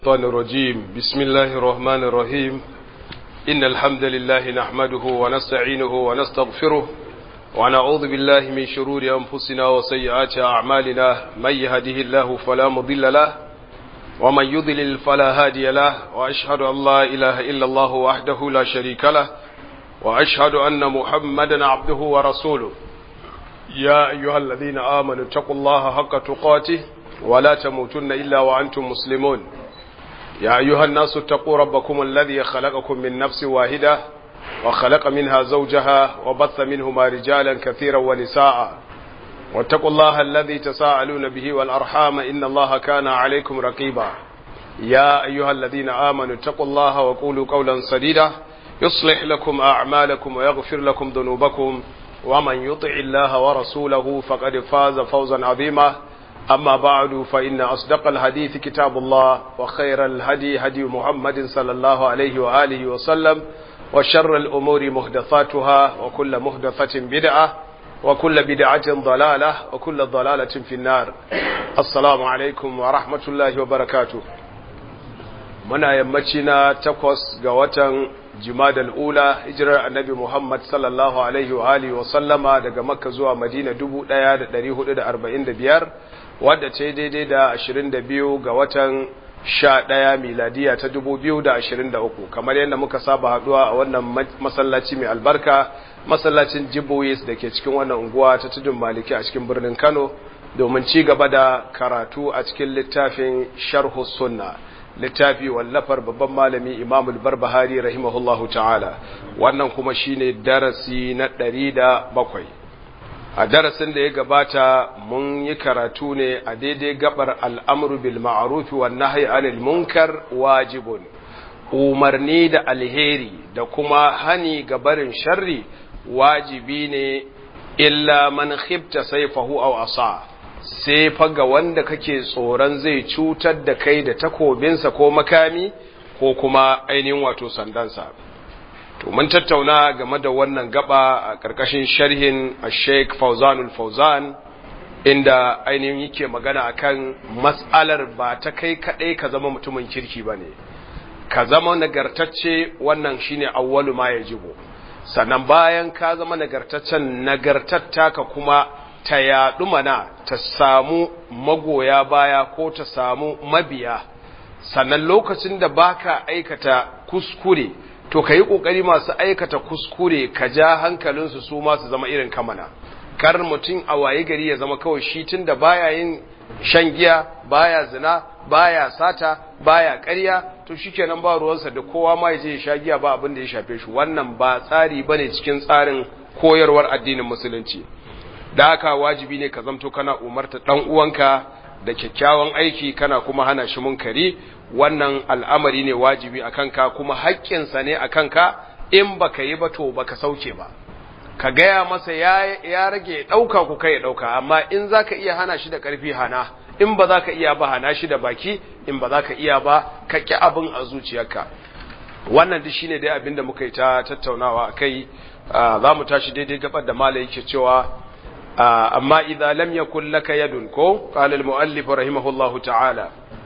الشيطان الرجيم بسم الله الرحمن الرحيم إن الحمد لله نحمده ونستعينه ونستغفره ونعوذ بالله من شرور أنفسنا وسيئات أعمالنا من يهده الله فلا مضل له ومن يضلل فلا هادي له وأشهد أن لا إله إلا الله وحده لا شريك له وأشهد أن محمدا عبده ورسوله يا أيها الذين آمنوا اتقوا الله حق تقاته ولا تموتن إلا وأنتم مسلمون يا أيها الناس اتقوا ربكم الذي خلقكم من نفس واحدة وخلق منها زوجها وبث منهما رجالا كثيرا ونساء واتقوا الله الذي تساءلون به والأرحام إن الله كان عليكم رقيبا يا أيها الذين آمنوا اتقوا الله وقولوا قولا سديدا يصلح لكم أعمالكم ويغفر لكم ذنوبكم ومن يطع الله ورسوله فقد فاز فوزا عظيما أما بعد فإن أصدق الحديث كتاب الله وخير الهدي هدي محمد صلى الله عليه وآله وسلم وشر الأمور محدثاتها وكل محدثة بدعة وكل بدعة ضلالة وكل ضلالة في النار السلام عليكم ورحمة الله وبركاته muna yammaci na takwas ga watan jimadal ula hijirar annabi Muhammad sallallahu alaihi wa alihi wa sallama daga makka zuwa madina 1445 wadda ce daidai da 22 ga watan 11 miladiya ta 2023 kamar yadda muka saba haduwa a wannan masallaci mai albarka masallacin jiboyis da ke cikin wannan unguwa ta tudun maliki a cikin birnin kano domin ci gaba da karatu a cikin littafin sharhu sunna littafi wallafar babban malami imamul barbahari rahimahullahu ta'ala wannan kuma shine darasi na ɗari da bakwai a darasin da ya gabata mun yi karatu ne a daidai gabar al'amru bil ma'arufi wa nahyi anil munkar wajibun umarni da alheri da kuma hani ga barin sharri wajibi ne illa man khifta sayfahu aw asa sai fa ga wanda kake tsoron zai cutar da kai da takobinsa ko makami ko kuma ainihin wato sandansa to mun tattauna game da wannan gaba a ƙarƙashin sharhin Sheikh Fauzanul Fauzan inda ainihin yake magana akan mas'alar ba ta kai kaɗai ka zama mutumin kirki bane ka zama nagartacce wannan shine awwalu ma yajibu sannan bayan ka zama nagartaccen nagartatta ka kuma ta yaɗu mana ta samu magoya baya ko ta samu mabiya sannan lokacin da baka aikata kuskure to ka yi ƙoƙari masu aikata kuskure ka ja hankalinsu su masu zama irin kamana kar mutum a waye gari ya zama kawai shi tun da baya yin shan giya baya zina baya sata baya ƙarya to shikenan ba ruwansa da kowa ma ya je ya sha giya ba abin da ya shafe shi wannan ba tsari bane cikin tsarin koyarwar addinin musulunci da haka wajibi ne ka zamto kana umarta dan uwanka da kyakkyawan aiki kana kuma hana shi munkari wannan al'amari ne wajibi a kanka kuma haƙƙinsa ne a kanka in baka yi ba to baka sauke ba ka gaya masa ya, ya rage ɗauka ku kai ɗauka amma in za ka iya hana shi da ƙarfi hana in ba za ka iya ba hana shi da baki in ba za ka iya ba ka ƙi abin a zuciyarka wannan duk shine dai abin da muka yi ta tattaunawa a kai za mu tashi daidai gabar da mala yake cewa amma idza lam yakul laka yadun ko qala al muallif rahimahullahu ta'ala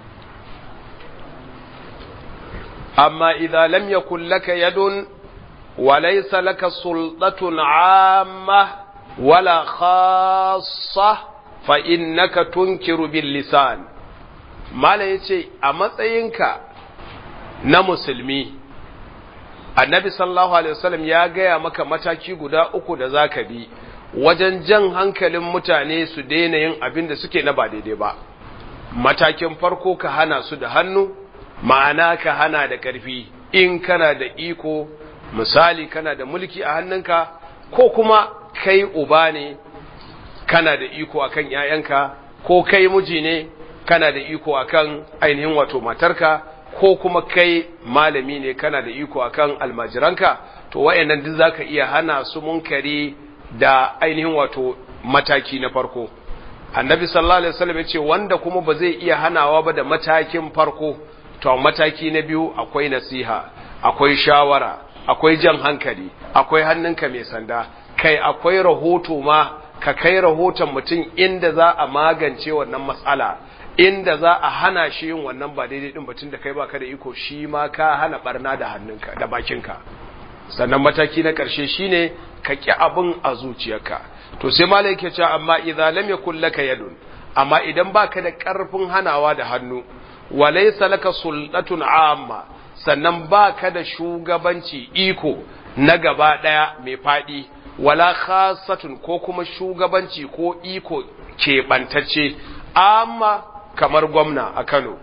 amma idza lam yakul laka yadun wa laysa laka sultatun amma wala khassa fa innaka tunkiru bil lisan mala yace a matsayinka na musulmi annabi sallallahu alaihi wasallam ya gaya maka mataki guda uku da zaka bi wajen jan hankalin mutane su daina yin abin da suke na ba daidai ba matakin farko ka hana su da hannu ma'ana ka hana da ƙarfi in kana da iko misali kana da mulki a hannunka ko kuma kai uba ne kana da iko akan ‘ya'yanka ko kai miji ne kana da iko akan ainihin wato matarka ko kuma kai malami ne kana da iko akan almajiranka to wayannan duk zaka iya hana su munkari da ainihin wato mataki na farko annabi sallallahu alaihi wasallam yace wanda kuma ba zai iya hanawa ba da matakin farko to mataki na biyu akwai nasiha akwai shawara akwai jan hankali akwai hannunka mai sanda kai akwai rahoto ma ka kai rahoton mutum inda za a magance wannan matsala inda za a hana shi yin wannan ba daidai din batun da kai baka da iko shi ma ka hana barna da hannunka da bakinka sannan mataki na ƙarshe shine ka ƙi abin a zuciyarka to sai malai yake cewa amma idza lam yakul laka yadun amma idan baka da ƙarfin hanawa da hannu walaysa laka sultatun amma sannan baka da shugabanci iko na gaba daya mai fadi wala khassatun ko kuma shugabanci ko iko keɓantacce amma kamar gwamna a Kano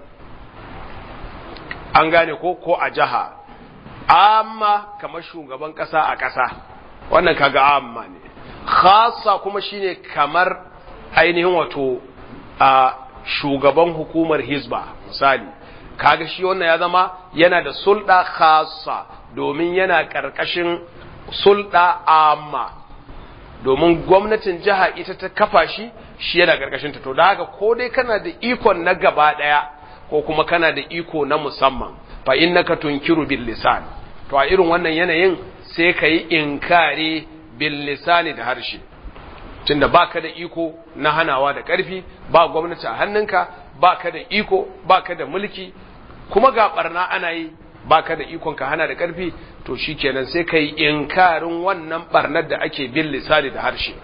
an gane ko ko a jiha amma kamar shugaban ƙasa a ƙasa wannan kaga amma ne khassa kuma shine kamar ainihin wato a shugaban hukumar hizba misali kaga shi wannan ya zama yana da sulɗa khassa domin yana ƙarƙashin sulɗa amma domin gwamnatin jiha ita ta kafa shi shi yana ƙarƙashin ta to da haka ko dai kana da ikon na gaba ɗaya ko kuma kana da iko na musamman fa innaka tunkiru bil lisan to a irin wannan yanayin sai ka yi inkari bil lisani da harshe tunda baka da iko na hanawa da ƙarfi ba gwamnati a hannunka baka da iko baka da mulki kuma ga barna ana yi baka da ikon ka hana da ƙarfi to shikenan sai ka yi inkarin wannan barnar da ake bil lisani da harshe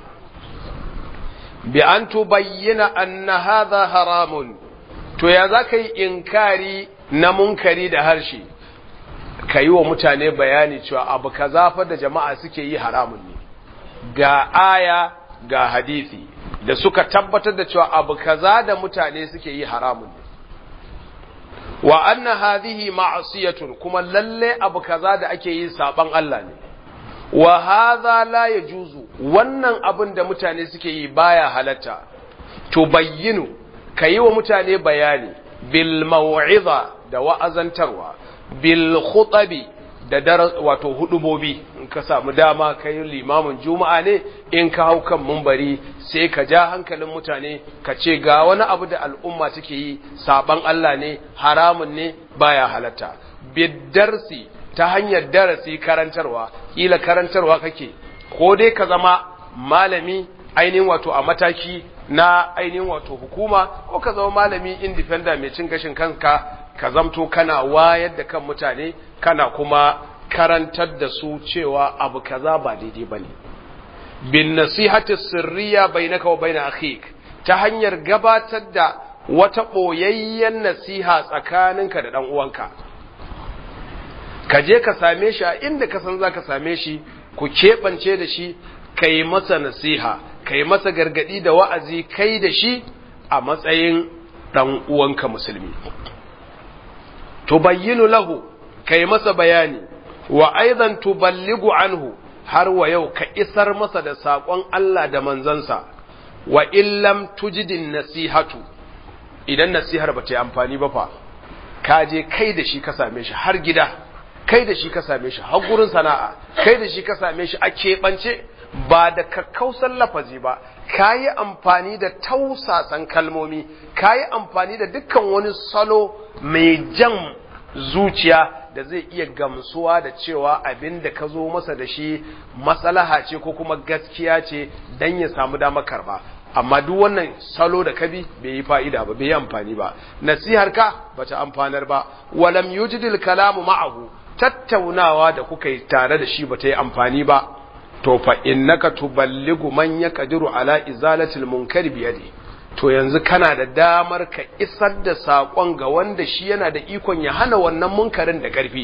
bi an tubayyana anna hadha haramun to ya za ka yi inkari na munkari da harshe ka yi wa mutane bayani cewa abu kaza fa da jama'a suke yi haramun ne ga aya ga hadisi da suka tabbatar da cewa abu kaza da mutane suke yi haramun ne wa anna hadhihi ma'siyatun kuma lalle abu kaza da ake yi saban Allah ne wa hadha la yajuzu wannan abin da mutane suke yi baya halatta to bayyinu kayi wa mutane bayani bil mau'iza da wa'azantarwa bil khutabi da wato hudubobi in ka samu dama kai limamin juma'a ne in ka hau kan mumbari sai ka ja hankalin mutane ka ce ga wani abu da al'umma take yi saban Allah ne haramun ne baya halatta bidarsi ta hanyar darasi karantarwa kila karantarwa kake ko dai ka zama malami ainihin wato a mataki na ainihin wato hukuma ko ka zama malami independent mai cin gashin kanka ka zamto kana wayar da kan mutane kana kuma karantar da su cewa abu kaza ba daidai bane bin nasihati sirriya bainaka wa baina akhik ta hanyar gabatar da wata boyayyen nasiha tsakaninka da dan uwanka ka je ka same shi a inda ka san zaka same shi ku keɓance da shi kai masa nasiha kai masa gargadi da wa'azi kai da shi a matsayin dan uwanka musulmi tubayyinu lahu kai masa bayani wa aidan tuballigu anhu har wa yau ka isar masa da saƙon Allah da manzansa wa illam tujidin nasihatu idan nasihar ba ta yi amfani ba fa ka je kai da shi ka same shi har gida kai da shi ka same shi har gurin sana'a kai da shi ka same shi a keɓance ba da kakkausan lafazi ba ka yi amfani da tausasan kalmomi ka yi amfani da dukkan wani salo mai jan zuciya da zai iya gamsuwa da cewa abin da ka zo masa da shi matsalaha ce ko kuma gaskiya ce don ya samu damar karba amma duk wannan salo da kabi bai yi fa'ida ba bai yi amfani ba nasihar ka bata amfanar ba walam yujidil kalamu ma'ahu tattaunawa da kuka yi tare da shi bata yi amfani ba to fa innaka tuballigu man yaqdiru ala izalatil munkari biyadi to yanzu kana da damar ka isar da sakon ga wanda shi yana da ikon ya hana wannan munkarin da karfi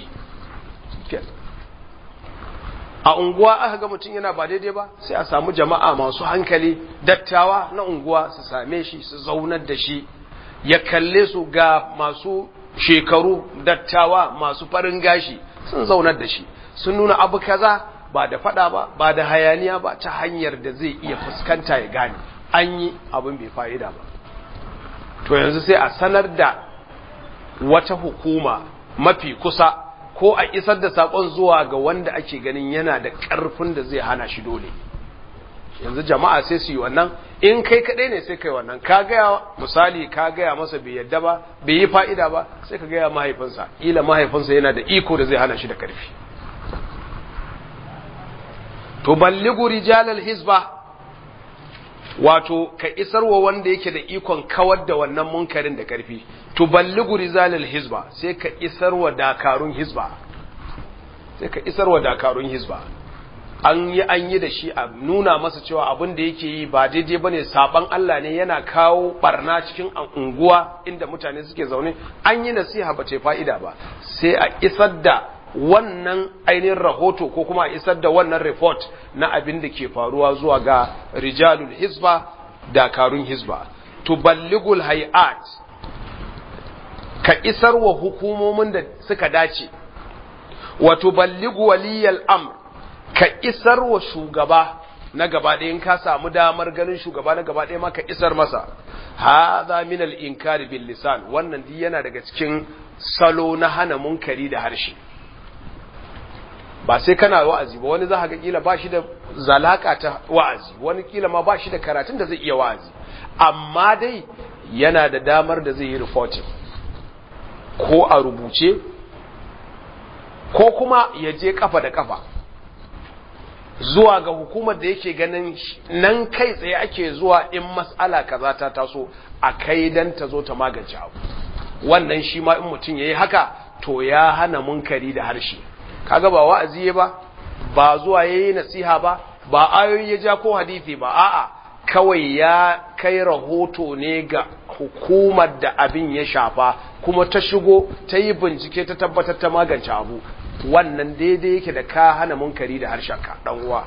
a unguwa aka ga mutum yana ba daidai ba sai a samu jama'a masu hankali dattawa na unguwa su same shi su zaunar da shi ya kalle su ga masu shekaru dattawa masu farin gashi sun zaunar da shi sun nuna abu kaza ba da fada ba ba da hayaniya ba ta hanyar da zai iya fuskanta ya gane an yi abin bai fa'ida ba to yanzu sai a sanar da wata hukuma mafi kusa ko a isar da sakon zuwa ga wanda ake ganin yana da ƙarfin da zai hana shi dole yanzu jama'a sai su yi wannan in kai kaɗai ne sai kai wannan ka gaya misali ka gaya masa bai yadda ba bai yi fa'ida ba sai ka gaya mahaifinsa ila mahaifinsa yana da iko da zai hana shi da ƙarfi tuballigu rijalal hizba wato ka isarwa wanda yake da ikon kawar da wannan munkarin da karfi tuballigu rizalil hizba sai ka isarwa dakarun hizba sai ka isarwa dakarun hizba an yi an yi da shi a nuna masa cewa abin da yake yi ba daidai bane saban Allah ne yana kawo barna cikin unguwa inda mutane suke zaune an yi nasiha ba ce fa'ida ba sai a isar da wannan ainihin rahoto ko kuma a isar da wannan report na abin da ke faruwa zuwa ga rijalul hizba dakarun hizba tuballigul hay'at ka isar wa hukumomin da suka dace wa tuballigu waliyal amr ka isar wa shugaba na gaba ɗaya in ka samu damar ganin shugaba na gaba ɗaya ma ka isar masa hadha min al-inkari bil lisan wannan duk yana daga cikin salo na hana munkari da harshe ba sai kana wa'azi ba wani za ka ga kila ba shi da zalaka ta wa'azi wani kila ma ba shi da karatun da zai iya wa'azi amma dai yana da damar da zai yi reporting ko a rubuce ko kuma ya je kafa da kafa zuwa ga hukumar da yake ganin nan kai tsaye ake zuwa in mas'ala kaza ta taso a kai dan ta zo ta magance abu wannan shi ma in mutum yayi haka to ya hana munkari da harshe kaga ba wa'azi ba ba zuwa yayi nasiha ba ba ayoyi ya ja ko hadisi ba a'a kawai ya kai rahoto ne ga hukumar da abin ya shafa kuma ta shigo ta yi bincike ta tabbatar ta magance abu wannan daidai yake da ka hana munkari da harshenka dan uwa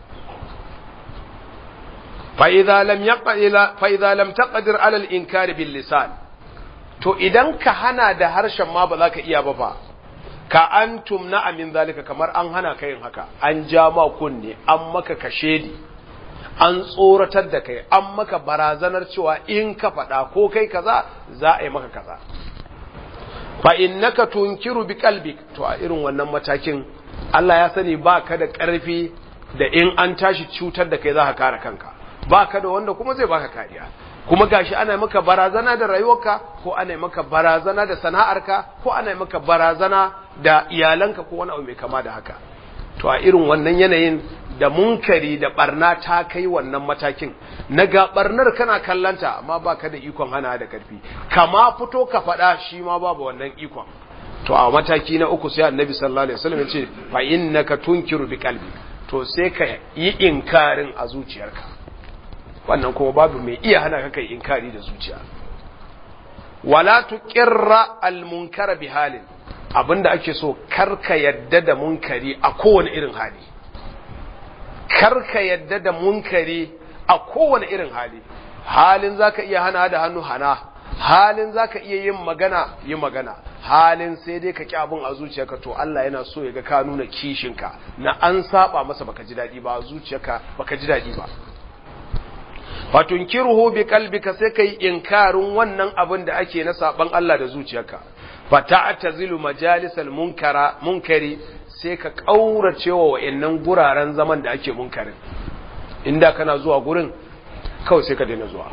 fa idza lam yaqila fa idza lam taqdir ala al-inkari bil lisan to idan ka hana da harshen ma ba za ka iya ba fa ka antum na amin zalika kamar an hana ka yin haka an ja ma kunne an maka kashedi an tsoratar da kai an maka barazanar cewa in ka faɗa ko kai kaza za a yi maka kaza fa innaka tunkiru bi qalbik to a irin wannan matakin Allah ya sani ba ka da ƙarfi da in an tashi cutar da kai za ka kare kanka ba ka da wanda kuma zai baka kariya kuma gashi ana maka barazana da rayuwarka ko ana maka barazana da sana'arka ko ana maka barazana da iyalanka ko wani abu mai kama da haka to a irin wannan yanayin da munkari da barna ta kai wannan matakin na ga barnar kana kallanta amma baka da ikon hana da karfi kama fito ka faɗa shi ma babu wannan ikon to a mataki na uku sai annabi sallallahu alaihi wasallam ya ce fa innaka tunkiru bi qalbi to sai ka yi inkarin a zuciyarka wannan kuma babu mai iya hana ka kai inkari da zuciya wala tuqirra al munkara bi halin abinda ake so karka yadda da munkari a kowane irin hali karka yadda da munkari a kowane irin hali halin zaka iya hana da hannu hana halin zaka iya yin magana yi magana halin sai dai ka ki abin a zuciyarka to Allah yana so ya ga ka nuna kishinka na an saba masa baka ji dadi ba a zuciyarka baka ji dadi ba fatunkiruhu bi qalbika sai kai inkarin wannan abin da ake na saban Allah da zuciyarka fata'tazilu majalisal munkara munkari sai ka kaurace wa wayannan guraren zaman da ake munkarin inda kana zuwa gurin kawai sai ka daina zuwa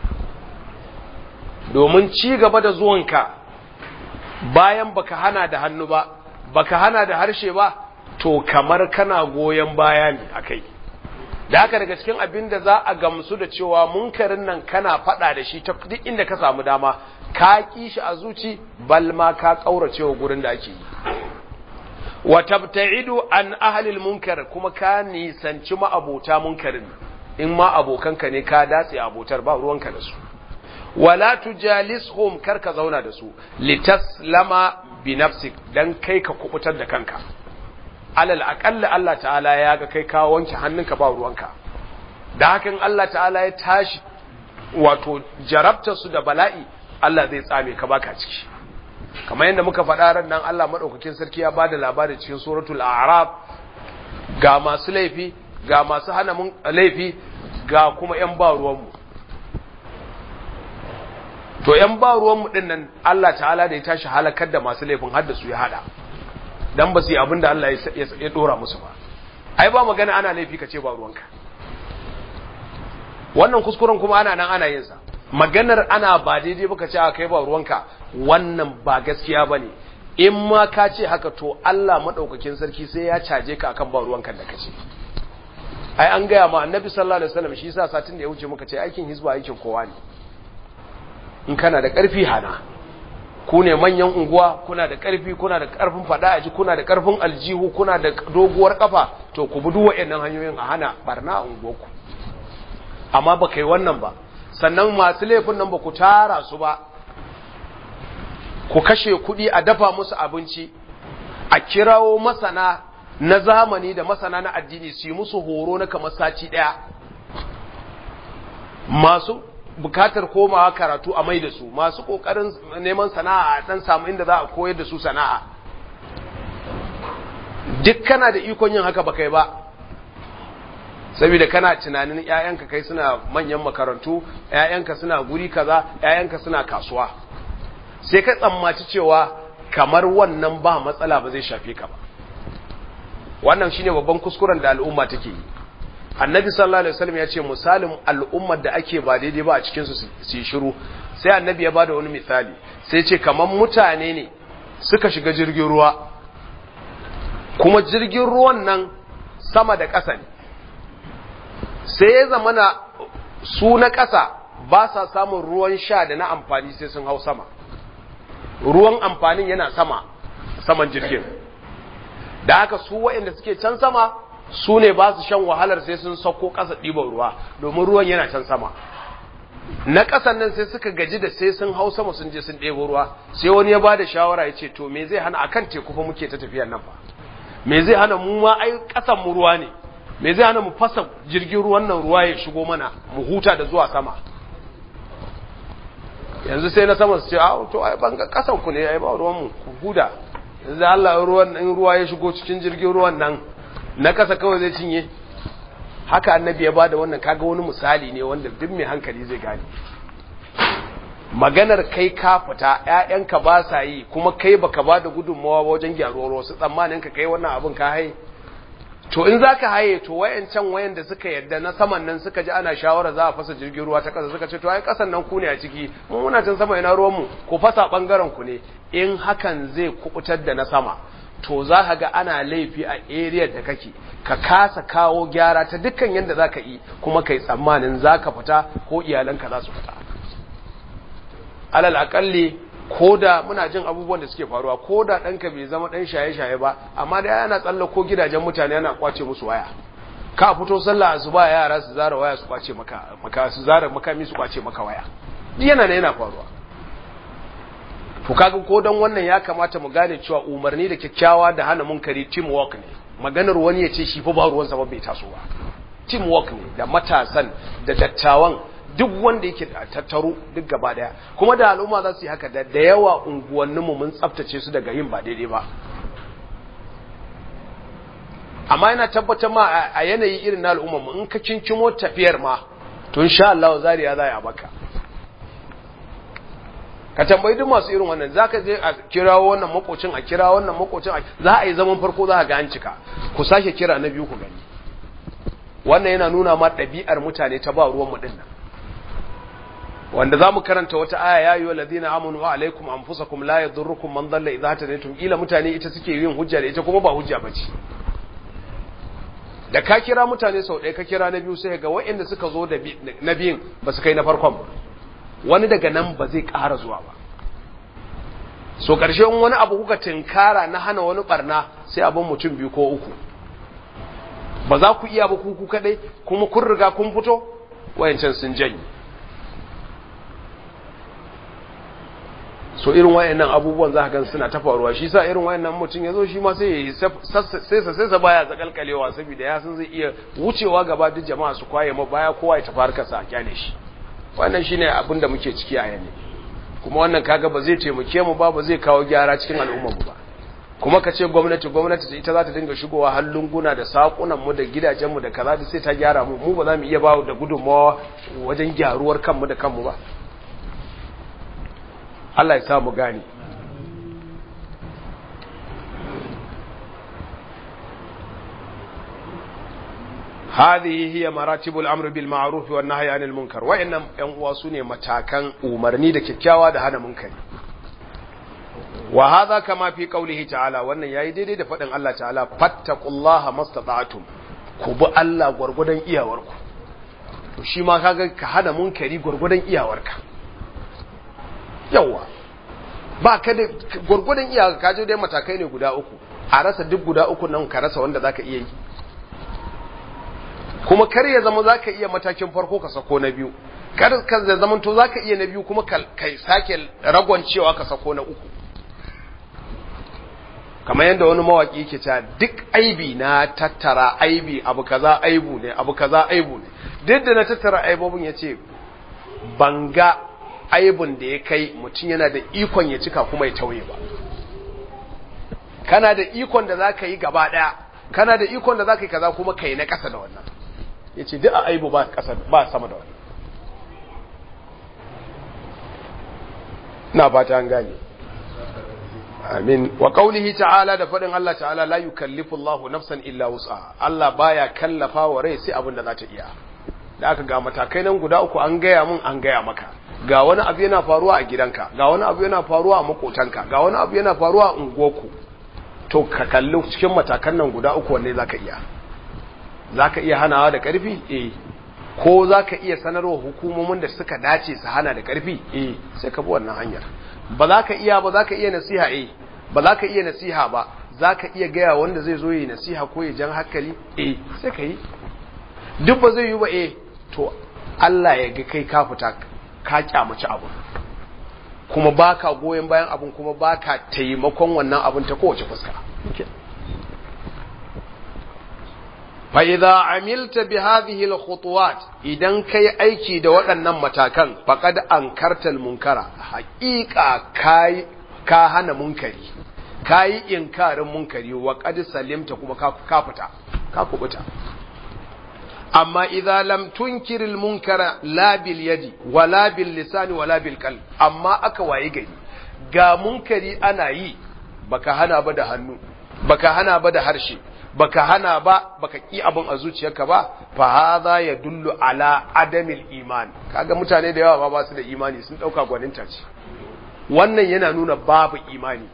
domin ci gaba da zuwanka bayan baka hana da hannu ba baka hana da harshe ba to kamar kana goyen baya ne akai da haka daga cikin abin da za a gamsu da cewa munkarin nan kana faɗa da shi ta duk inda ka samu dama ka ƙi shi a zuci bal ma ka ƙaurace wa gurin da ake yi wa tabta'idu an ahlil munkar kuma ka nisanci ma'abota munkarin in ma abokanka ne ka datse abotar ba ruwanka da su wala tujalishum kar ka zauna da su litaslama bi nafsik dan kai ka kubutar da kanka alal aƙalla Allah ta'ala ya ga kai ka wanke hannunka ba ruwanka da hakan Allah ta'ala ya tashi wato jarabta su da bala'i Allah zai tsame ka baka ciki kamar yadda muka faɗa ran nan Allah madaukakin sarki ya bada labari cikin suratul a'raf ga masu laifi ga masu hana mun laifi ga kuma yan ba ruwan mu to yan ba ruwan mu din nan Allah ta'ala da ya tashi halakar da masu laifin har da su ya hada dan ba su yi abin da Allah ya dora musu ba ai ba magana ana laifi ka ce ba ruwanka wannan kuskuren kuma ana nan ana yin sa maganar ana ba daidai ba ka ce a kai ba ruwanka wannan ba gaskiya ba ne in ma ka ce haka to Allah maɗaukakin sarki sai ya caje ka akan ba ruwanka da ka ce ai an gaya ma annabi sallallahu alaihi wasallam shi yasa satin da ya wuce muka ce aikin hizba aikin kowa ne in kana da karfi hana ku ne manyan unguwa kuna da karfi kuna da karfin fada aji kuna da karfin aljihu kuna da doguwar kafa to ku bi duk wayannan hanyoyin a hana barna a unguwarku amma ba kai wannan ba sannan masu laifin nan ba ku tara su ba ku kashe kuɗi a dafa musu abinci a kirawo masana na zamani da masana na addini su yi musu horo na kamar sati ɗaya masu bukatar komawa karatu a mai da su masu ƙoƙarin neman sana'a a ɗan samu inda za a koyar da su sana'a duk kana da ikon yin haka ba kai ba saboda kana tunanin ƴaƴanka kai suna manyan makarantu ƴaƴanka suna guri kaza ƴaƴanka suna kasuwa sai ka tsammaci cewa kamar wannan ba matsala ba zai shafe ka ba wannan shine babban kuskuren da al'umma take yi annabi sallallahu alaihi wasallam ya ce misalin al'ummar da ake ba daidai ba a cikin su su shiru sai annabi ya bada wani misali sai ce kamar mutane ne suka shiga jirgin ruwa kuma jirgin ruwan nan sama da ƙasa ne sai ya zamana su na ƙasa ba sa samun ruwan sha da na amfani sai sun hau sama ruwan amfanin yana sama saman jirgin da haka su waɗanda suke can sama su ne ba su shan wahalar sai sun sauko ƙasa ɗiban ruwa domin ruwan yana can sama na ƙasan nan sai suka gaji da sai sun hau sama sun je sun ɗebo ruwa sai wani ya ba da shawara ya ce to me zai hana akan teku fa muke ta tafiyar nan ba me zai hana mu ma ai ƙasan mu ruwa ne me zai hana mu fasa jirgin ruwan nan ruwa ya shigo mana mu huta da zuwa sama yanzu sai na sama su ce a to ai ban ga ƙasan ku ne ai ba ruwan mu ku huda yanzu Allah ruwan in ruwa ya shigo cikin jirgin ruwan nan na kasa kawai zai cinye haka annabi ya bada wannan kaga wani misali ne wanda duk mai hankali zai gane maganar kai ka fita ƴaƴanka ba sa yi kuma kai baka bada gudunmawa wajen gyaruwar wasu tsammanin ka kai wannan abin ka haye to in zaka haye to wayancan wayan da suka yadda na saman nan suka ji ana shawara za a fasa jirgin ruwa ta kasa suka ce to ai kasan nan ku ne a ciki mun muna can sama ina ruwan mu ku fasa bangaren ku ne in hakan zai kubutar da na sama to za ka ga ana laifi a area da kake ka kasa kawo gyara ta dukkan yadda za ka yi kuma kai tsammanin za ka fita ko iyalanka za su fita alal akalli ko da muna jin abubuwan da suke faruwa ko da ɗanka bai zama ɗan shaye-shaye ba amma da yana tsalla ko gidajen mutane yana kwace musu waya ka fito sallah su ba yara su zara waya su kwace maka maka su zara makami su kwace maka waya yana ne yana faruwa to kaga ko dan wannan ya kamata mu gane cewa umarni da kyakkyawa da hana munkari teamwork ne maganar wani ya ce shi fa ba ruwan sa ba bai taso ba teamwork ne da matasan da dattawan duk wanda yake tattaro duk gaba daya kuma da al'umma za su yi haka da da yawa unguwannin mu mun tsaftace su daga yin ba daidai ba amma yana tabbatar ma a yanayi irin na al'umma mu in ka kinkimo tafiyar ma to insha Allah zariya za a baka ka tambayi duk masu irin wannan zaka je a kirawo wannan makocin a kira wannan makocin za a yi zaman farko za a ga an cika ku sake kira na biyu ku gani wannan yana nuna ma ɗabi'ar mutane ta ba ruwan mu dinnan wanda zamu karanta wata aya ya ayyuhal ladina amanu wa alaikum anfusakum la yadurrukum man dalla idha hadaytum ila mutane ita suke yin hujja da ita kuma ba hujja bace da ka kira mutane sau ɗaya ka kira na biyu sai ga waɗanda suka zo da na biyun ba su kai na farkon ba wani daga nan ba zai ƙara zuwa ba so ƙarshen wani abu kuka tinkara na hana wani barna sai abin mutum biyu ko uku ba za ku iya ba kuku kaɗai kuma kun riga kun fito wayancan sun janyi so irin wayannan abubuwan za ka gan suna ta faruwa shi sa irin wayannan mutum ya zo shi ma sai sai sai sa baya zakalkalewa saboda ya san zai iya wucewa gaba duk jama'a su kwaye ma baya kowa ya tafi harkarsa a kyale shi wannan shine abin da muke ciki a yanzu kuma wannan kaga ba zai taimake mu ba ba zai kawo gyara cikin al'ummar mu ba kuma ka ce gwamnati gwamnati ita za ta dinga shigowa har lunguna da sakunan mu da gidajen mu da kaza da sai ta gyara mu mu ba za mu iya ba da gudunmawa wajen gyaruwar kanmu da kanmu ba Allah ya sa mu gane هذه هي مراتب الامر بالمعروف والنهي عن المنكر وان yan uwa sune matakan umarni da kyakkyawa da hana munkari wa hadha kama fi qawlihi ta'ala wannan yayi daidai da fadin Allah ta'ala fattaqullaha mastata'tum ku bi Allah gwargwadon iyawarku to shi ma kaga ka hana munkari gwargwadon iyawarka yawa ba ka da gwargwadon iyawarka ka je dai matakai ne guda uku a rasa duk guda uku nan ka rasa wanda zaka iya yi kuma kar ya zama zaka iya matakin farko ka sako na biyu kar ka zama to zaka iya na biyu kuma kai sake ragon cewa ka sako na uku kamar yadda wani mawaki yake cewa duk aibi na tattara aibi abu kaza aibu ne abu kaza aibu ne duk da na tattara aibobin yace banga aibun da ya kai mutum yana da ikon ya cika kuma ya tauye ba kana da ikon da zaka yi gaba daya kana da ikon da zaka yi kaza kuma kai na kasa da wannan yace duk a aibu ba kasa ba sama da wannan na fata an gane amin wa qaulihi ta'ala da fadin Allah ta'ala la yukallifu Allahu nafsan illa wus'aha Allah baya kallafa wa rai sai abin da za ta iya da aka ga matakai nan guda uku an gaya mun an gaya maka ga wani abu yana faruwa a gidanka ga wani abu yana faruwa a makotanka ga wani abu yana faruwa a unguwarku to ka kalli cikin matakan nan guda uku wanne zaka iya zaka iya hanawa da karfi eh ko zaka iya sanarwa hukumomin da suka dace su hana da karfi eh sai ka bi wannan hanyar ba za ka iya ba za ka iya nasiha eh ba za ka iya nasiha ba za ka iya gaya wanda zai zo yi nasiha ko ya jan hankali eh sai ka yi duk ba zai yi ba eh to Allah ya ga kai ka fita ka kyamaci abu kuma baka goyon bayan abun kuma baka taimakon wannan abun ta kowace fuska fa idza amilta bi hadhihi al khutuwat idan kai aiki da waɗannan matakan faqad ankarta al munkara haqiqa kai ka hana munkari kai inkarin munkari wa qad salimta kuma ka ka fita ka kubuta amma idza lam tunkir al munkara la bil yadi wala bil lisani wala bil qalb amma aka waye gari ga munkari ana yi baka hana ba da hannu baka hana ba da harshe baka hana ba baka ki abin a zuciyarka ba fa hadha yadullu ala adamil iman kaga mutane da yawa ba ba su da imani sun dauka gwaninta ce wannan yana nuna babu imani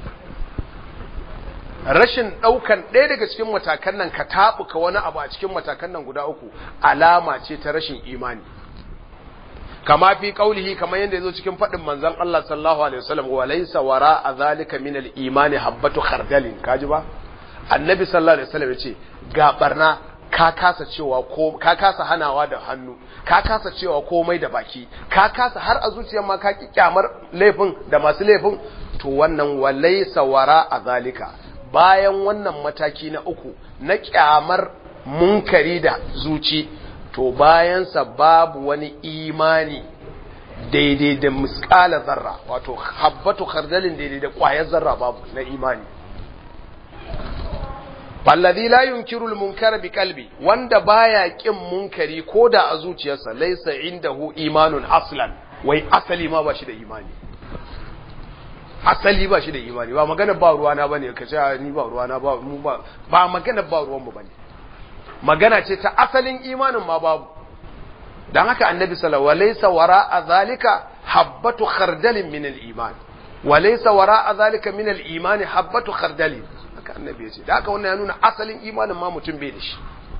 rashin daukan ɗaya daga cikin matakan nan ka tabuka wani abu a cikin matakan nan guda uku alama ce ta rashin imani kama fi kaulihi kamar yadda yazo cikin fadin manzon Allah sallallahu alaihi wasallam wa laysa wara zalika min al-imani habbatu khardalin kaji ba annabi sallallahu alaihi wasallam yace ga barna ka kasa cewa ko ka kasa hanawa da hannu ka kasa cewa komai da baki ka kasa har a zuciyar ma ka ki kyamar laifin da masu laifin to wannan walaysa wara zalika bayan wannan mataki na uku na kyamar munkari da zuci to bayansa babu wani imani daidai da miskala zarra wato habbatu khardalin daidai da kwayar zarra babu na imani Fallazi la yunkiru al-munkara bi qalbi wanda baya kin munkari koda a zuciyarsa laysa indahu imanun aslan wai asali ma ba shi da imani asali ba shi da imani ba magana ba ruwa na bane kace ni ba ruwa na ba mu ba ba magana ba ruwan mu bane magana ce ta asalin imanin ma babu dan haka annabi sallallahu alaihi wasallam wara zalika habbatu khardalin min al-iman walaysa wara zalika min al-iman habbatu khardalin haka annabi ya ce da haka wannan ya nuna asalin imanin ma mutum bai da shi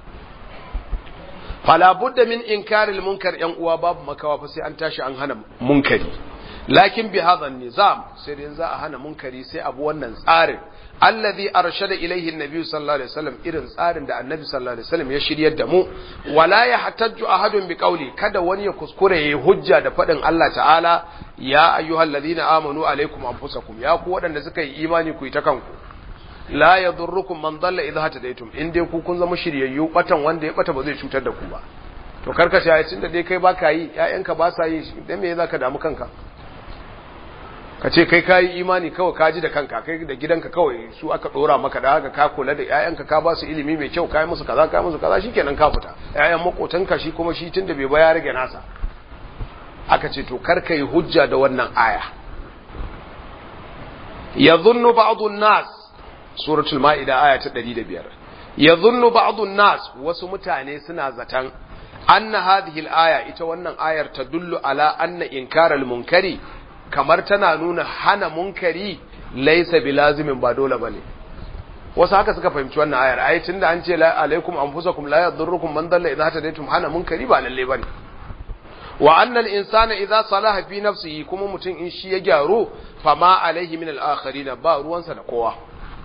fala budda min inkaril munkar yan uwa babu makawa fa sai an tashi an hana munkari lakin bi hadha nizam sai dai za a hana munkari sai abu wannan tsarin alladhi arshada ilayhi an-nabi sallallahu alaihi wasallam irin tsarin da annabi sallallahu alaihi wasallam ya shiryar da mu wala yahtajju ahadun bi qawli kada wani ya kuskure yayi hujja da fadin Allah ta'ala ya ayyuhalladhina amanu alaikum anfusakum ya ku wadanda suka yi imani ku yi ta kanku la yadurrukum man dalla idha hatadaytum in dai ku kun zama shiryayyu batan wanda ya bata ba zai cutar da ku ba to karka shi ayatin da dai kai baka yi ƴaƴanka ba sa yi dan me zaka damu kanka ka ce kai kayi imani kawai ka ji da kanka kai da gidanka kawai su aka dora maka da haka ka kula da ƴaƴanka ka ba su ilimi mai kyau kai musu kaza kai musu kaza shikenan ka fita ƴaƴan makotanka shi kuma shi tunda bai ba ya rage nasa aka ce to kar ka yi hujja da wannan aya yadhunnu ba'dhu an-nas suratul ma'ida aya ta 105 yadhunnu ba'dhu an-nas wasu mutane suna zatan anna hadhihi al-aya ita wannan ayar tadullu ala anna inkaral munkari kamar tana nuna hana munkari laysa bilazimin ba dole bane wasu haka suka fahimci wannan ayar ai tunda an ce la alaikum anfusakum la yadurrukum man dalla idza hadaytum hana munkari ba lalle bane wa anna al insana idza salaha fi nafsihi kuma mutum in shi ya gyaru fama alaihi min al akharin ba ruwansa da kowa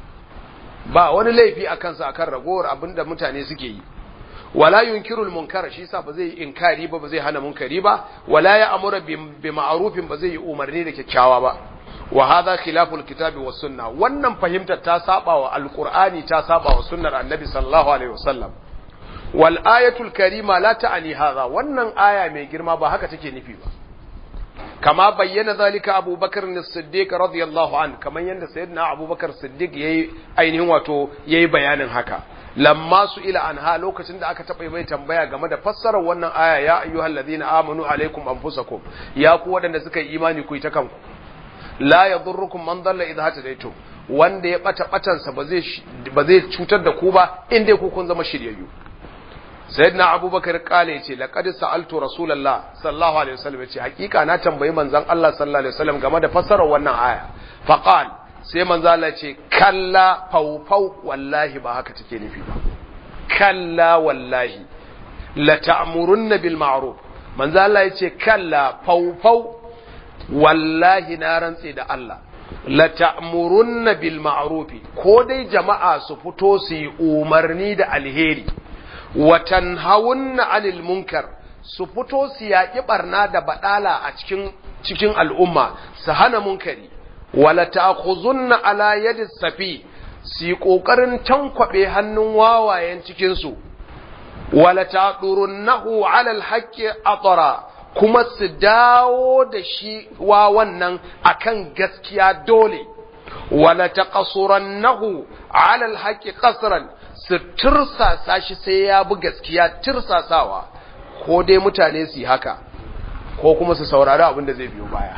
ba wani laifi a kansa akan ragowar abinda mutane suke yi wala yunkiru al munkar shi yasa ba zai inkari ba ba zai hana munkari ba wala ya amura bi ma'rufin ba zai yi umarni da kyakkyawa ba wa hadha khilafu alkitabi was sunna wannan fahimtar ta saba wa alqur'ani ta saba wa sunnar annabi sallallahu alaihi wasallam wal ayatul karima la ta'ani hadha wannan aya mai girma ba haka take nufi ba kama bayyana zalika abubakar as-siddiq radiyallahu an kaman yanda sayyidina abubakar siddiq yayi ainihin wato yayi bayanin haka lamma su ila anha lokacin da aka taɓa mai tambaya game da fassarar wannan aya ya ayyuhal ladina amanu alaikum anfusakum ya ku waɗanda suka yi imani ku yi ta kanku la yadurrukum man dalla idha hatadaytum wanda ya bata batansa ba zai ba zai cutar da ku ba in dai ku kun zama shiryayyu sayyidina abubakar kale yace laqad sa'altu rasulullah sallallahu alaihi wasallam yace hakika na tambayi manzon Allah sallallahu alaihi wasallam game da fassarar wannan aya faqal sai manzo Allah ce kalla faufau wallahi ba haka take nufi ba kalla wallahi la ta'murunna bil ma'ruf manzo Allah yace kalla faufau wallahi na rantse da Allah la ta'murunna bil ma'rufi ko dai jama'a su fito su yi umarni da alheri wa tanhawunna 'anil munkar su fito su yaƙi barna da badala a cikin cikin al'umma su hana munkari wala ta'khuzunna ala yadi safi su yi kokarin tankwabe hannun wawayen cikin su wala ta'durunnahu 'ala al-haqqi atara kuma su dawo da shi wa wannan akan gaskiya dole wala taqasurannahu ala alhaqi qasran su tirsasa shi sai ya bi gaskiya tirsasawa ko dai mutane su haka ko kuma su saurari abin da zai biyo baya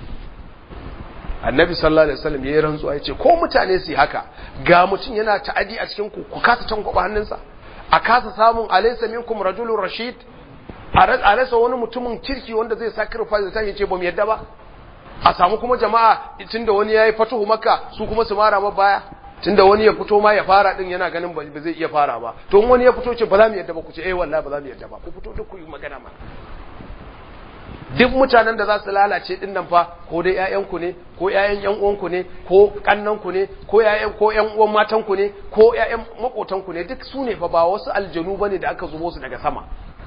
annabi sallallahu alaihi wasallam yayi rantsuwa yace ko mutane su haka ga mutum yana ta'adi a cikin ku ku kasa tankwaba hannunsa a kasa samun alaysa minkum rajulun rashid a rasa wani mutumin kirki wanda zai sacrifice ta yace ba mu yadda ba a samu kuma jama'a tunda wani yayi fatuhu makka su kuma su mara baya tunda wani ya fito ma ya fara din yana ganin ba zai iya fara ba to in wani ya fito ce ba za mu yadda ba ku ce eh wallahi ba za mu yadda ba ku fito duk ku yi magana ma duk mutanen da za su lalace din nan fa ko dai ƴaƴanku ne ko ƴaƴan ƴan uwanku ne ko kannanku ne ko ƴaƴan ko ƴan uwan matanku ne ko ƴaƴan makotanku ne duk su ne fa ba wasu aljanu bane da aka zubo su daga sama